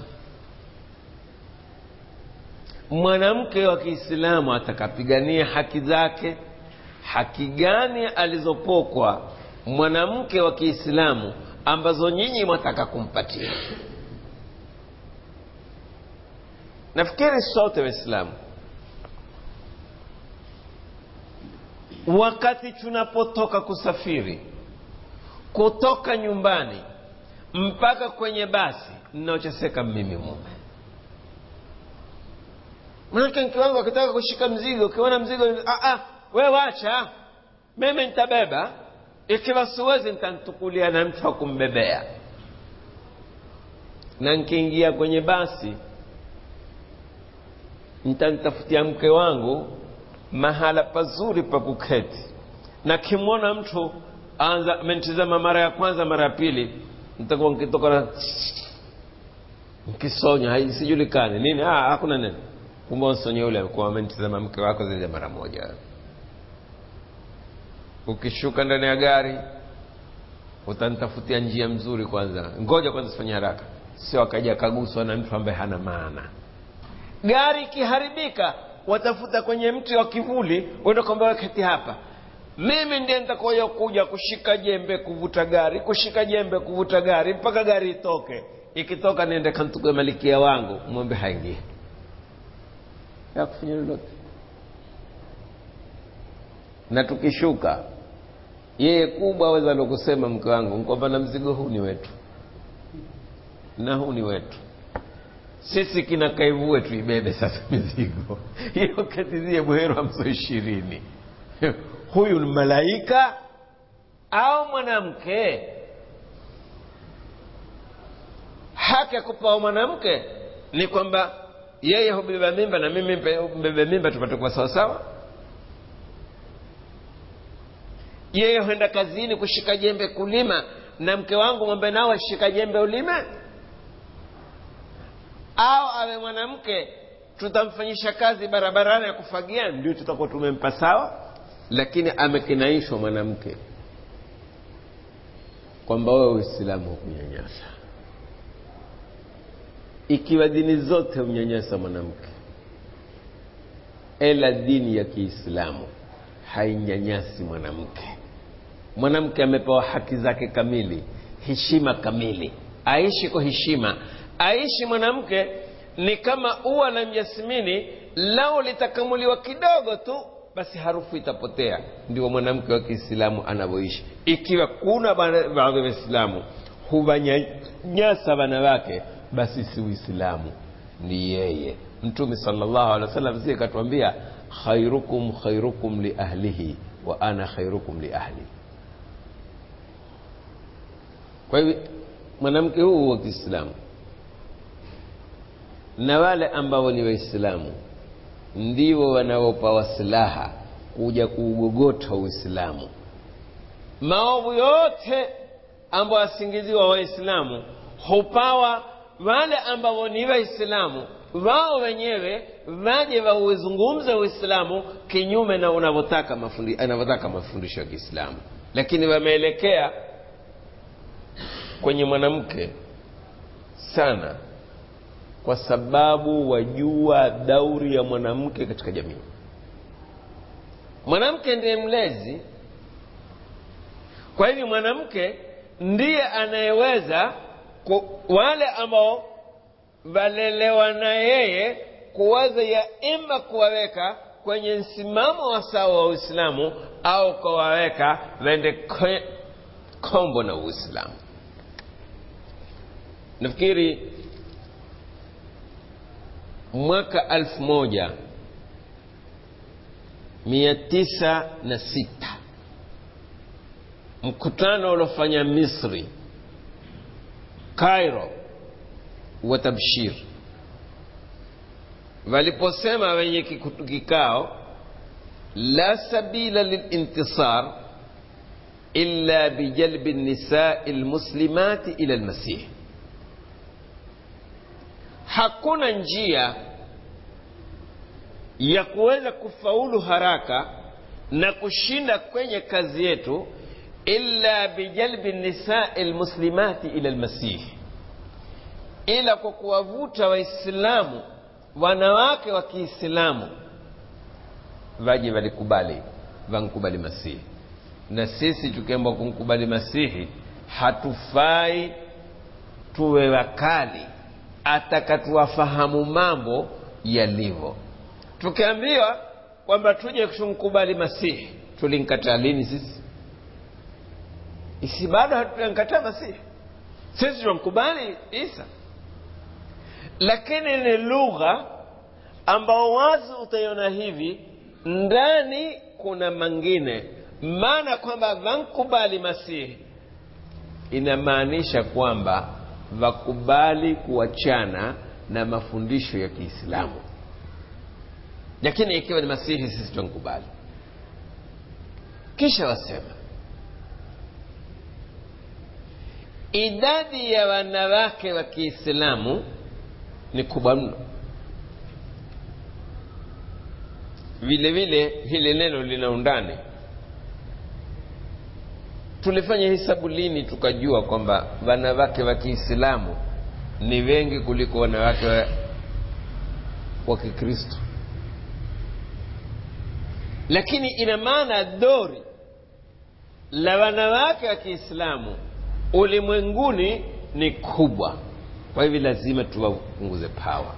A: mwanamke wa kiislamu atakapigania haki zake haki gani alizopokwa mwanamke wa kiislamu ambazo nyinyi mwataka kumpatia nafikiri sote waislamu wakati tunapotoka kusafiri kutoka nyumbani mpaka kwenye basi ninaocheseka mimi mume manake mke wangu akitaka kushika mzigo ukiona mzigo ah, ah, we wacha mimi nitabeba ikiwa siwezi nitantukulia na mtu wa kumbebea na nkiingia kwenye basi nitamtafutia mke wangu mahala pazuri pa kuketi na kimwona mtu anza amenitizama mara ya kwanza mara ya pili nitakuwa nkitoka na nkisonya sijulikani nini ah, hakuna nini kumbe nsonye ule kuwa amenitizama mke wako zaidi ya mara moja ukishuka ndani ya gari utanitafutia njia mzuri kwanza ngoja kwanza sifanye haraka sio akaja akaguswa na mtu ambaye hana maana gari ikiharibika watafuta kwenye mti wa kivuli uenda kwamba waketi hapa mimi ndiye nitakoya kuja kushika jembe kuvuta gari kushika jembe kuvuta gari mpaka gari itoke ikitoka niende kantuke malikia wangu mwombe haingie ya kufanya lolote na tukishuka yeye kubwa aweza lokusema mke wangu kwamba na mzigo huu ni wetu na huu ni wetu sisi kina kaivue tuibebe sasa mizigo hiyo katizie bwero hamso ishirini huyu ni malaika au mwanamke haki ya kupawa mwanamke ni kwamba yeye hubeba mimba na mimi mbebe mimba tupate kuwa sawasawa yeye huenda kazini kushika jembe kulima na mke wangu ng'ombe nao ashika jembe ulime au awe mwanamke tutamfanyisha kazi barabarani ya kufagia ndio tutakuwa tumempa sawa lakini amekinaishwa mwanamke kwamba wewe uislamu hukunyanyasa ikiwa dini zote hunyanyasa mwanamke ela dini ya kiislamu hainyanyasi mwanamke mwanamke amepewa haki zake kamili heshima kamili aishi kwa heshima aishi mwanamke ni kama ua la mjasmini lao litakamuliwa kidogo tu basi harufu itapotea ndio mwanamke wa kiislamu anavyoishi ikiwa kuna baadhi ya waislamu huwanyanyasa wanawake basi si uislamu ni yeye mtume salllahu alehi wa sallam sie katuambia khairukum khairukum liahlihi wa ana khairukum liahli kwa hivyo mwanamke huu wa kiislamu na wale ambao ni waislamu ndio wanaopawa silaha kuja kuugogota uislamu maovu yote ambayo asingiziwa waislamu hupawa wale ambao ni waislamu wao wenyewe waje wauzungumze uislamu kinyume na unavyotaka mafundi, anavyotaka mafundisho ya kiislamu lakini wameelekea kwenye mwanamke sana kwa sababu wajua dauri ya mwanamke katika jamii mwanamke ndiye mlezi kwa hivyo mwanamke ndiye anayeweza wale ambao walelewa na yeye kuwaza ya ima kuwaweka kwenye msimamo wa sawa wa uislamu au kuwaweka waende kombo na uislamu nafikiri mwaka alfu moja mia tisa na sita mkutano uliofanya misri cairo wa tabshir waliposema wenye kikao la sabila lilintisar illa bijalbi nisai lmuslimati ila lmasih hakuna njia ya kuweza kufaulu haraka na kushinda kwenye kazi yetu illa bijalbi nisai lmuslimati ila lmasihi ila kwa kuwavuta waislamu wanawake wa kiislamu vaje walikubali vankubali masihi na sisi tukiamba kumkubali masihi hatufai tuwe wakali atakatuwafahamu mambo yalivyo tukiambiwa kwamba tuje tumkubali masihi tulimkataa lini sisi isi bado hatujankataa masihi sisi tunamkubali isa lakini ni lugha ambao wazi utaiona hivi ndani kuna mangine maana kwamba vankubali masihi inamaanisha kwamba vakubali kuachana na mafundisho ya kiislamu lakini ikiwa ni masihi sisi tunkubali kisha wasema idadi ya wanawake wa kiislamu ni kubwa mno vile vile hili neno lina undani tulifanya hesabu lini tukajua kwamba wanawake wa kiislamu ni wengi kuliko wanawake wa, wa kikristo lakini ina maana dori la wanawake wa kiislamu ulimwenguni ni kubwa kwa hivyo lazima tuwapunguze pawa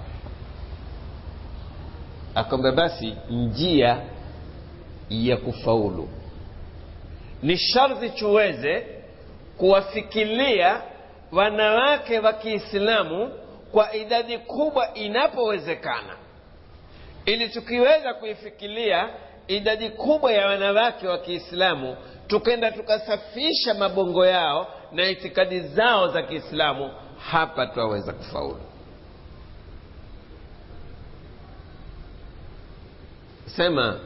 A: akwamba basi njia ya kufaulu ni sharti tuweze kuwafikilia wanawake wa kiislamu kwa idadi kubwa inapowezekana ili tukiweza kuifikilia idadi kubwa ya wanawake wa kiislamu tukenda tukasafisha mabongo yao na itikadi zao za kiislamu hapa twaweza kufaulu sema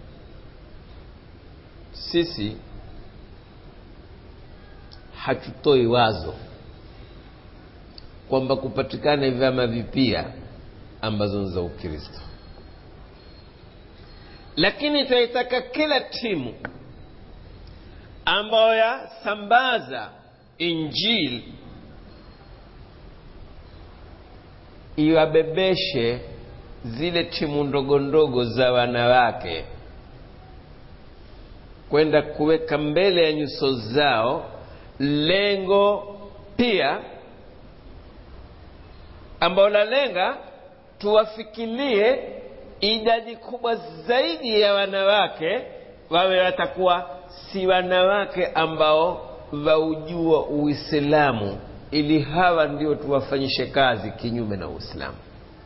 A: sisi hatutoi wazo kwamba kupatikane vyama vipya ambazo ni za ukristo lakini tunaitaka kila timu ambayo yasambaza injili iwabebeshe zile timu ndogo ndogo za wanawake kwenda kuweka mbele ya nyuso zao lengo pia ambao lalenga tuwafikilie idadi kubwa zaidi ya wanawake wawe watakuwa si wanawake ambao waujua uislamu ili hawa ndio tuwafanyishe kazi kinyume na uislamu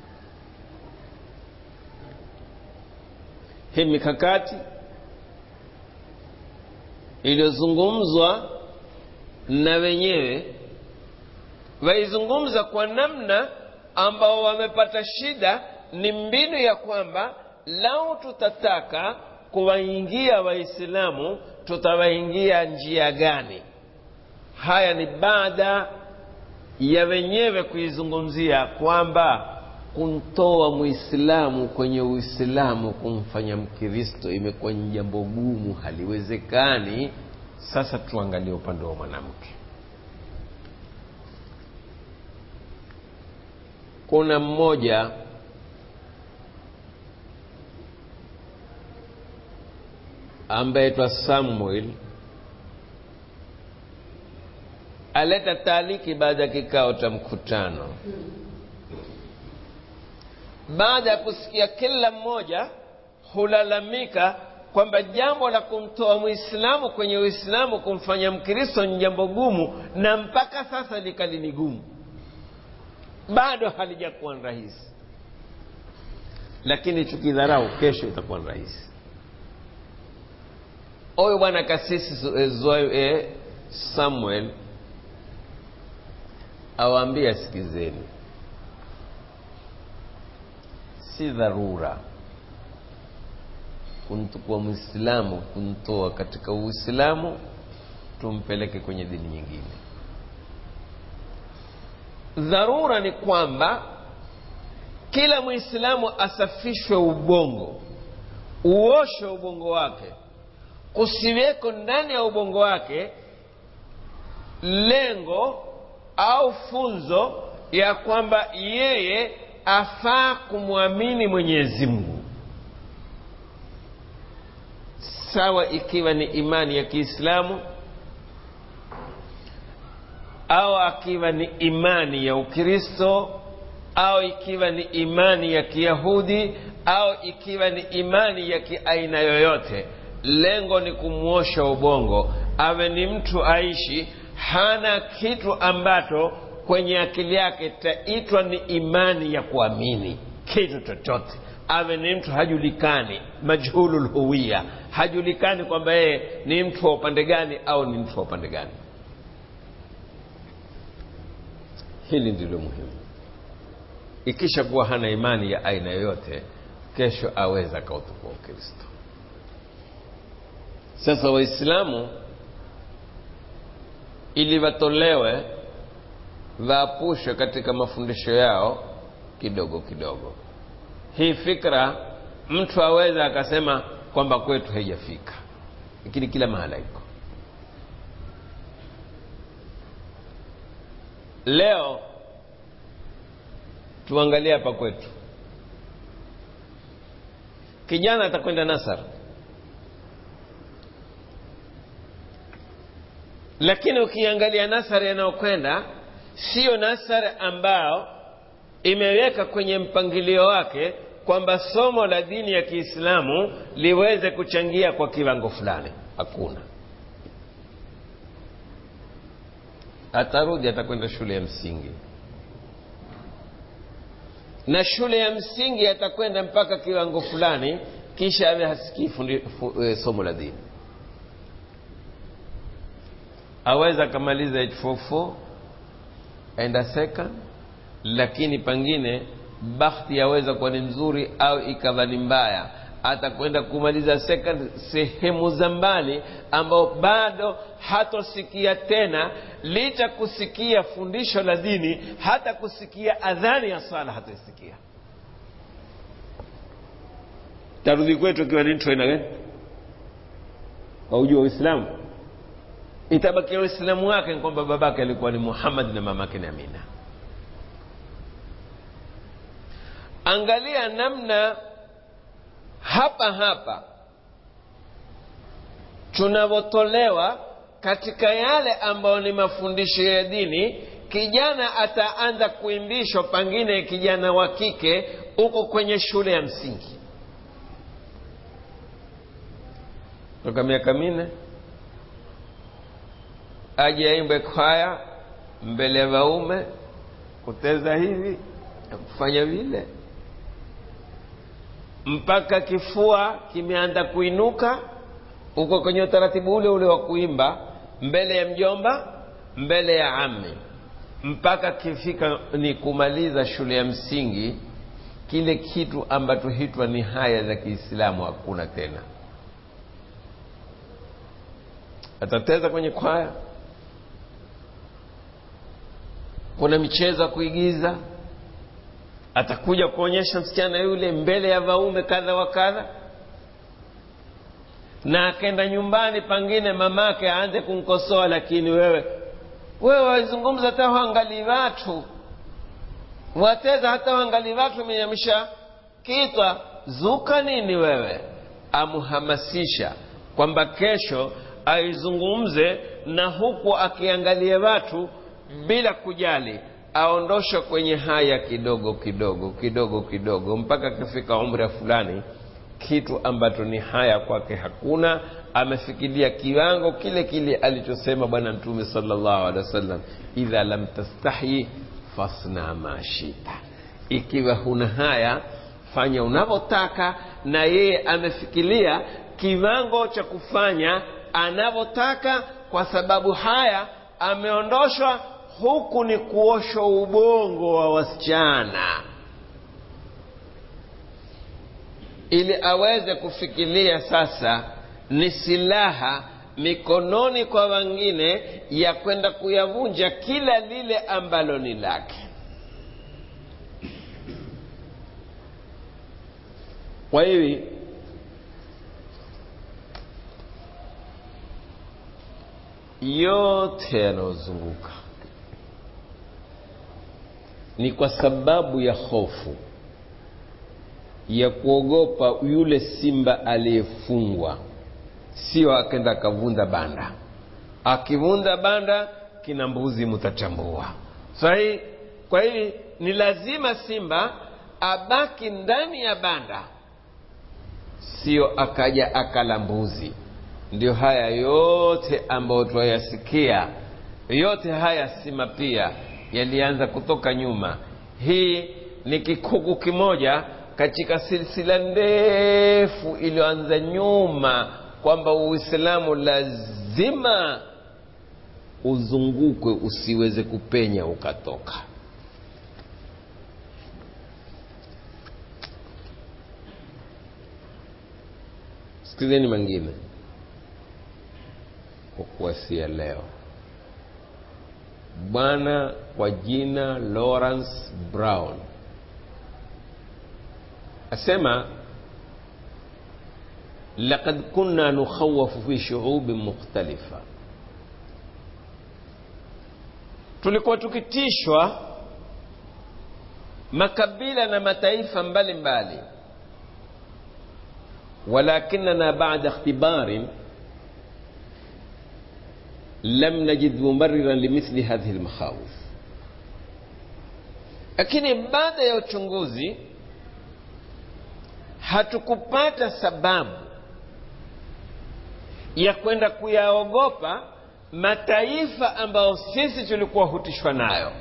A: hii mikakati iliyozungumzwa na wenyewe waizungumza kwa namna ambao wamepata shida ni mbinu ya kwamba lau tutataka kuwaingia waislamu tutawaingia njia gani haya ni baada ya wenyewe kuizungumzia kwamba kumtoa muislamu kwenye uislamu kumfanya mkristo imekuwa ni jambo gumu haliwezekani sasa tuangalie upande wa mwanamke kuna mmoja ambaye twa samuel aleta taaliki baada ya kikao cha mkutano baada ya kusikia kila mmoja hulalamika kwamba jambo la kumtoa mwislamu kwenye uislamu kumfanya mkristo ni jambo gumu na mpaka sasa likali ni gumu bado halijakuwa ni rahisi lakini tukidharau kesho itakuwa ni rahisi huyu bwana kasisi e, samuel awaambia sikizeni si dharura kumtukua mwislamu kumtoa katika uislamu tumpeleke kwenye dini nyingine dharura ni kwamba kila mwislamu asafishwe ubongo uoshe ubongo wake kusiweko ndani ya ubongo wake lengo au funzo ya kwamba yeye afaa kumwamini mwenyezi mungu sawa ikiwa ni imani ya kiislamu au akiwa ni imani ya ukristo au ikiwa ni imani ya kiyahudi au ikiwa ni imani ya kiaina yoyote lengo ni kumwosha ubongo awe ni mtu aishi hana kitu ambacho kwenye akili yake taitwa ni imani ya kuamini kitu chochote awe ni mtu hajulikani majhulu lhuwiya hajulikani kwamba yeye ni mtu wa upande gani au ni mtu wa upande gani hili ndilo muhimu ikisha kuwa hana imani ya aina yoyote kesho aweza akautukua ukristo sasa waislamu ili watolewe waapushwe katika mafundisho yao kidogo kidogo hii fikra mtu aweza akasema kwamba kwetu haijafika lakini kila mahala iko leo tuangalie hapa kwetu kijana atakwenda nasar lakini ukiangalia nasari yanayokwenda siyo nasari ambao imeweka kwenye mpangilio wake kwamba somo la dini ya kiislamu liweze kuchangia kwa kiwango fulani hakuna atarudi atakwenda shule ya msingi na shule ya msingi atakwenda mpaka kiwango fulani kisha awe hasikii fundi- fu- eh, somo la dini aweza akamaliza 844 aenda second lakini pengine bahati yaweza kuwa ni nzuri au ikawa ni mbaya atakwenda kumaliza second sehemu za mbali ambao bado hatosikia tena licha kusikia fundisho la dini hata kusikia adhani ya swala hataisikia tarudi kwetu ikiwa ni mtu aina gani waujua uislamu itabakia uislamu wake ni kwamba babake alikuwa ni muhammad na mamake ni amina angalia namna hapa hapa tunavyotolewa katika yale ambayo ni mafundisho ya dini kijana ataanza kuimbishwa pengine kijana wa kike huko kwenye shule ya msingi toka miaka minne aje aimbe kwaya mbele ya waume kuteza hivi na kufanya vile mpaka kifua kimeanza kuinuka uko kwenye utaratibu ule ule wa kuimba mbele ya mjomba mbele ya ami mpaka kifika ni kumaliza shule ya msingi kile kitu ambacho hitwa ni haya za kiislamu hakuna tena atateza kwenye kwaya kuna michezo ya kuigiza atakuja kuonyesha msichana yule mbele ya waume kadha wa kadha na akenda nyumbani pangine mamake aanze kumkosoa lakini wewe wewe wazungumza hata waangalii watu wateza hata waangalii watu menyamisha kitwa zuka nini wewe amuhamasisha kwamba kesho aizungumze na huku akiangalia watu bila kujali aondoshwe kwenye haya kidogo kidogo kidogo kidogo mpaka akifika umri fulani kitu ambacho ni haya kwake hakuna amefikiria kiwango kile kile alichosema bwana mtume sallallahu alaihi wasallam idha lam tastahi fasna ma shita ikiwa huna haya fanya unavyotaka na yeye amefikiria kiwango cha kufanya anavyotaka kwa sababu haya ameondoshwa huku ni kuoshwa ubongo wa wasichana ili aweze kufikiria sasa ni silaha mikononi kwa wengine ya kwenda kuyavunja kila lile ambalo ni lake kwa hivi yote yanayozunguka ni kwa sababu ya hofu ya kuogopa yule simba aliyefungwa sio akenda akavunda banda akivunda banda kina mbuzi mutachambua sahi kwa hivi ni lazima simba abaki ndani ya banda sio akaja akala mbuzi ndio haya yote ambayo twayasikia yote haya sima pia yalianza kutoka nyuma hii ni kikuku kimoja katika silsila ndefu iliyoanza nyuma kwamba uislamu lazima uzungukwe usiweze kupenya ukatoka sikizeni mengine kwa kuwasia leo bwana kwa jina lawrence brown asema لقد كنا نخوف في شعوب مختلفة tulikuwa tukitishwa makabila na mataifa mbalimbali walakinana bada ikhtibarin lam najid mubariran limithli hadhihi lmakhawif lakini baada ya uchunguzi hatukupata sababu ya kwenda kuyaogopa mataifa ambayo sisi tulikuwa hutishwa nayo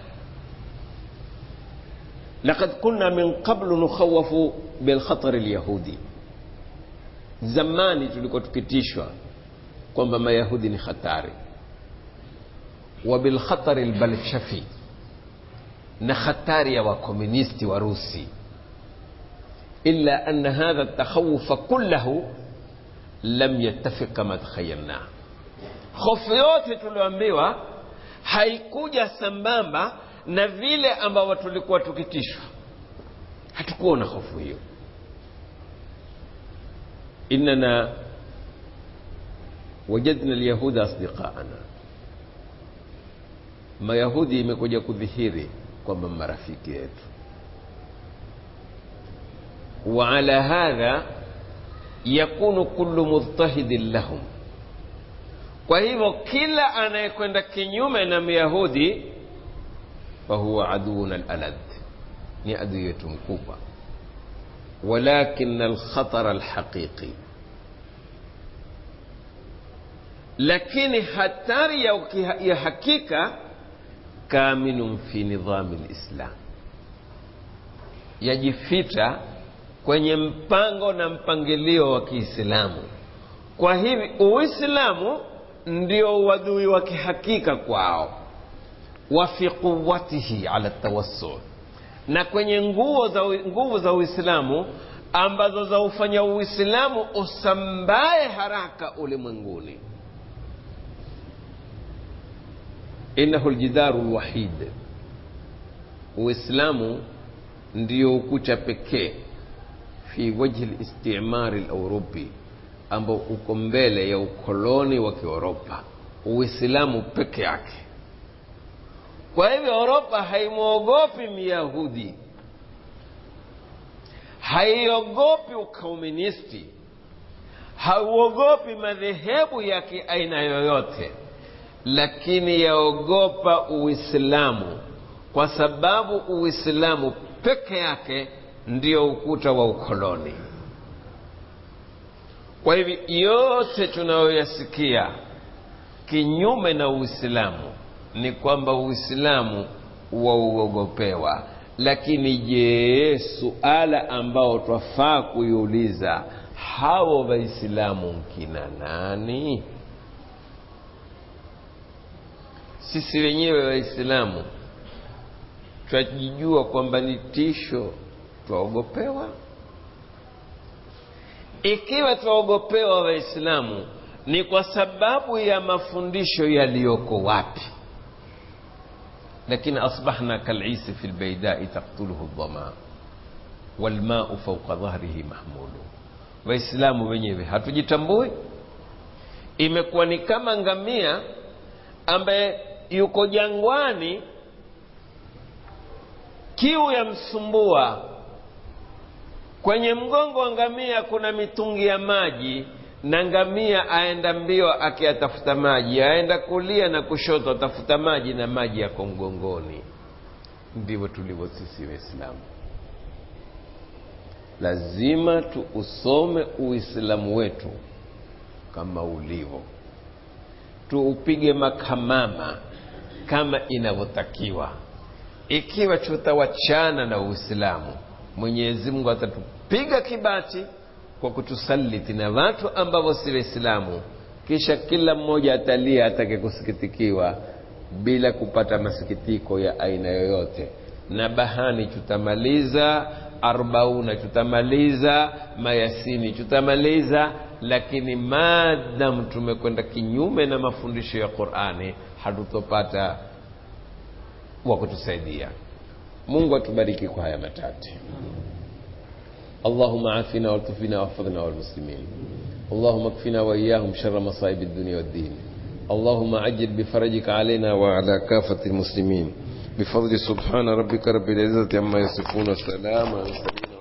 A: لقد كنا من قبل نخوف بالخطر اليهودي zamani tulikuwa tukitishwa kwamba mayahudi ni hatari wa bilkhatari lbalshafi na hatari ya wakomunisti wa rusi illa ana hadha ltakhawufa kullahu lam yattafiq kama takhayalnah hofu yote tulioambiwa haikuja sambamba na vile ambavyo tulikuwa tukitishwa hatukuwa na hofu hiyo innana wajadna lyahuda asdiqaana mayahudi imekuja kudhihiri kwamba marafiki yetu waala hadha yakunu kullu mudhtahidin lahum kwa hivyo kila anayekwenda kinyume na myahudi fahuwa aduuna alalad ni adui yetu mkubwa walakin alkhatara alhaqiqi lakini hatari ya, ya hakika kaminun fi nidhami lislam yajificha kwenye mpango na mpangilio wa kiislamu kwa hivi uislamu ndio uadui wa kihakika kwao wa fi quwatihi ala tawassul na kwenye nguvu za, nguvu za uislamu ambazo zaufanya uislamu usambae haraka ulimwenguni innahu ljidaru lwahid uislamu ndio ukuta pekee fi wajhi listimari lauropi ambao uko mbele ya ukoloni wa kioropa uislamu peke yake kwa hivyo oropa haimwogopi myahudi haiogopi ukomunisti hauogopi madhehebu ya kiaina yoyote lakini yaogopa uislamu kwa sababu uislamu peke yake ndio ukuta wa ukoloni kwa hivi yote tunayoyasikia kinyume na uislamu ni kwamba uislamu wauogopewa lakini je suala ambao twafaa kuiuliza hawo waislamu nkina nani sisi wenyewe waislamu twajijua kwamba ni tisho twaogopewa ikiwa twaogopewa waislamu ni kwa sababu ya mafundisho yaliyoko wapi lakini asbahna kalisi fi lbaidai taktuluhu dhama walmau fauqa dhahrihi mahmulu waislamu wenyewe hatujitambui imekuwa ni kama ngamia ambaye yuko jangwani kiu ya msumbua kwenye mgongo wa ngamia kuna mitungi ya maji na ngamia aenda mbio akiyatafuta maji aenda kulia na kushoto atafuta maji na maji yako mgongoni ndivyo tulivyo sisi waislamu lazima tuusome uislamu wetu kama ulivyo tuupige makamama kama inavyotakiwa ikiwa tutawachana na uislamu mwenyezi mungu atatupiga kibati kwa kutusaliti na watu ambavyo si waislamu kisha kila mmoja atalia atake kusikitikiwa bila kupata masikitiko ya aina yoyote na bahani tutamaliza arbauna tutamaliza mayasini tutamaliza lakini maadamu tumekwenda kinyume na mafundisho ya qurani hatutopata wa kutusaidia mungu atubariki kwa haya matatu اللهم عافنا والطفنا واحفظنا والمسلمين اللهم اكفنا واياهم شر مصائب الدنيا والدين اللهم عجل بفرجك علينا وعلى كافة المسلمين بفضل سبحان ربك رب العزة عما يصفون السلام على المرسلين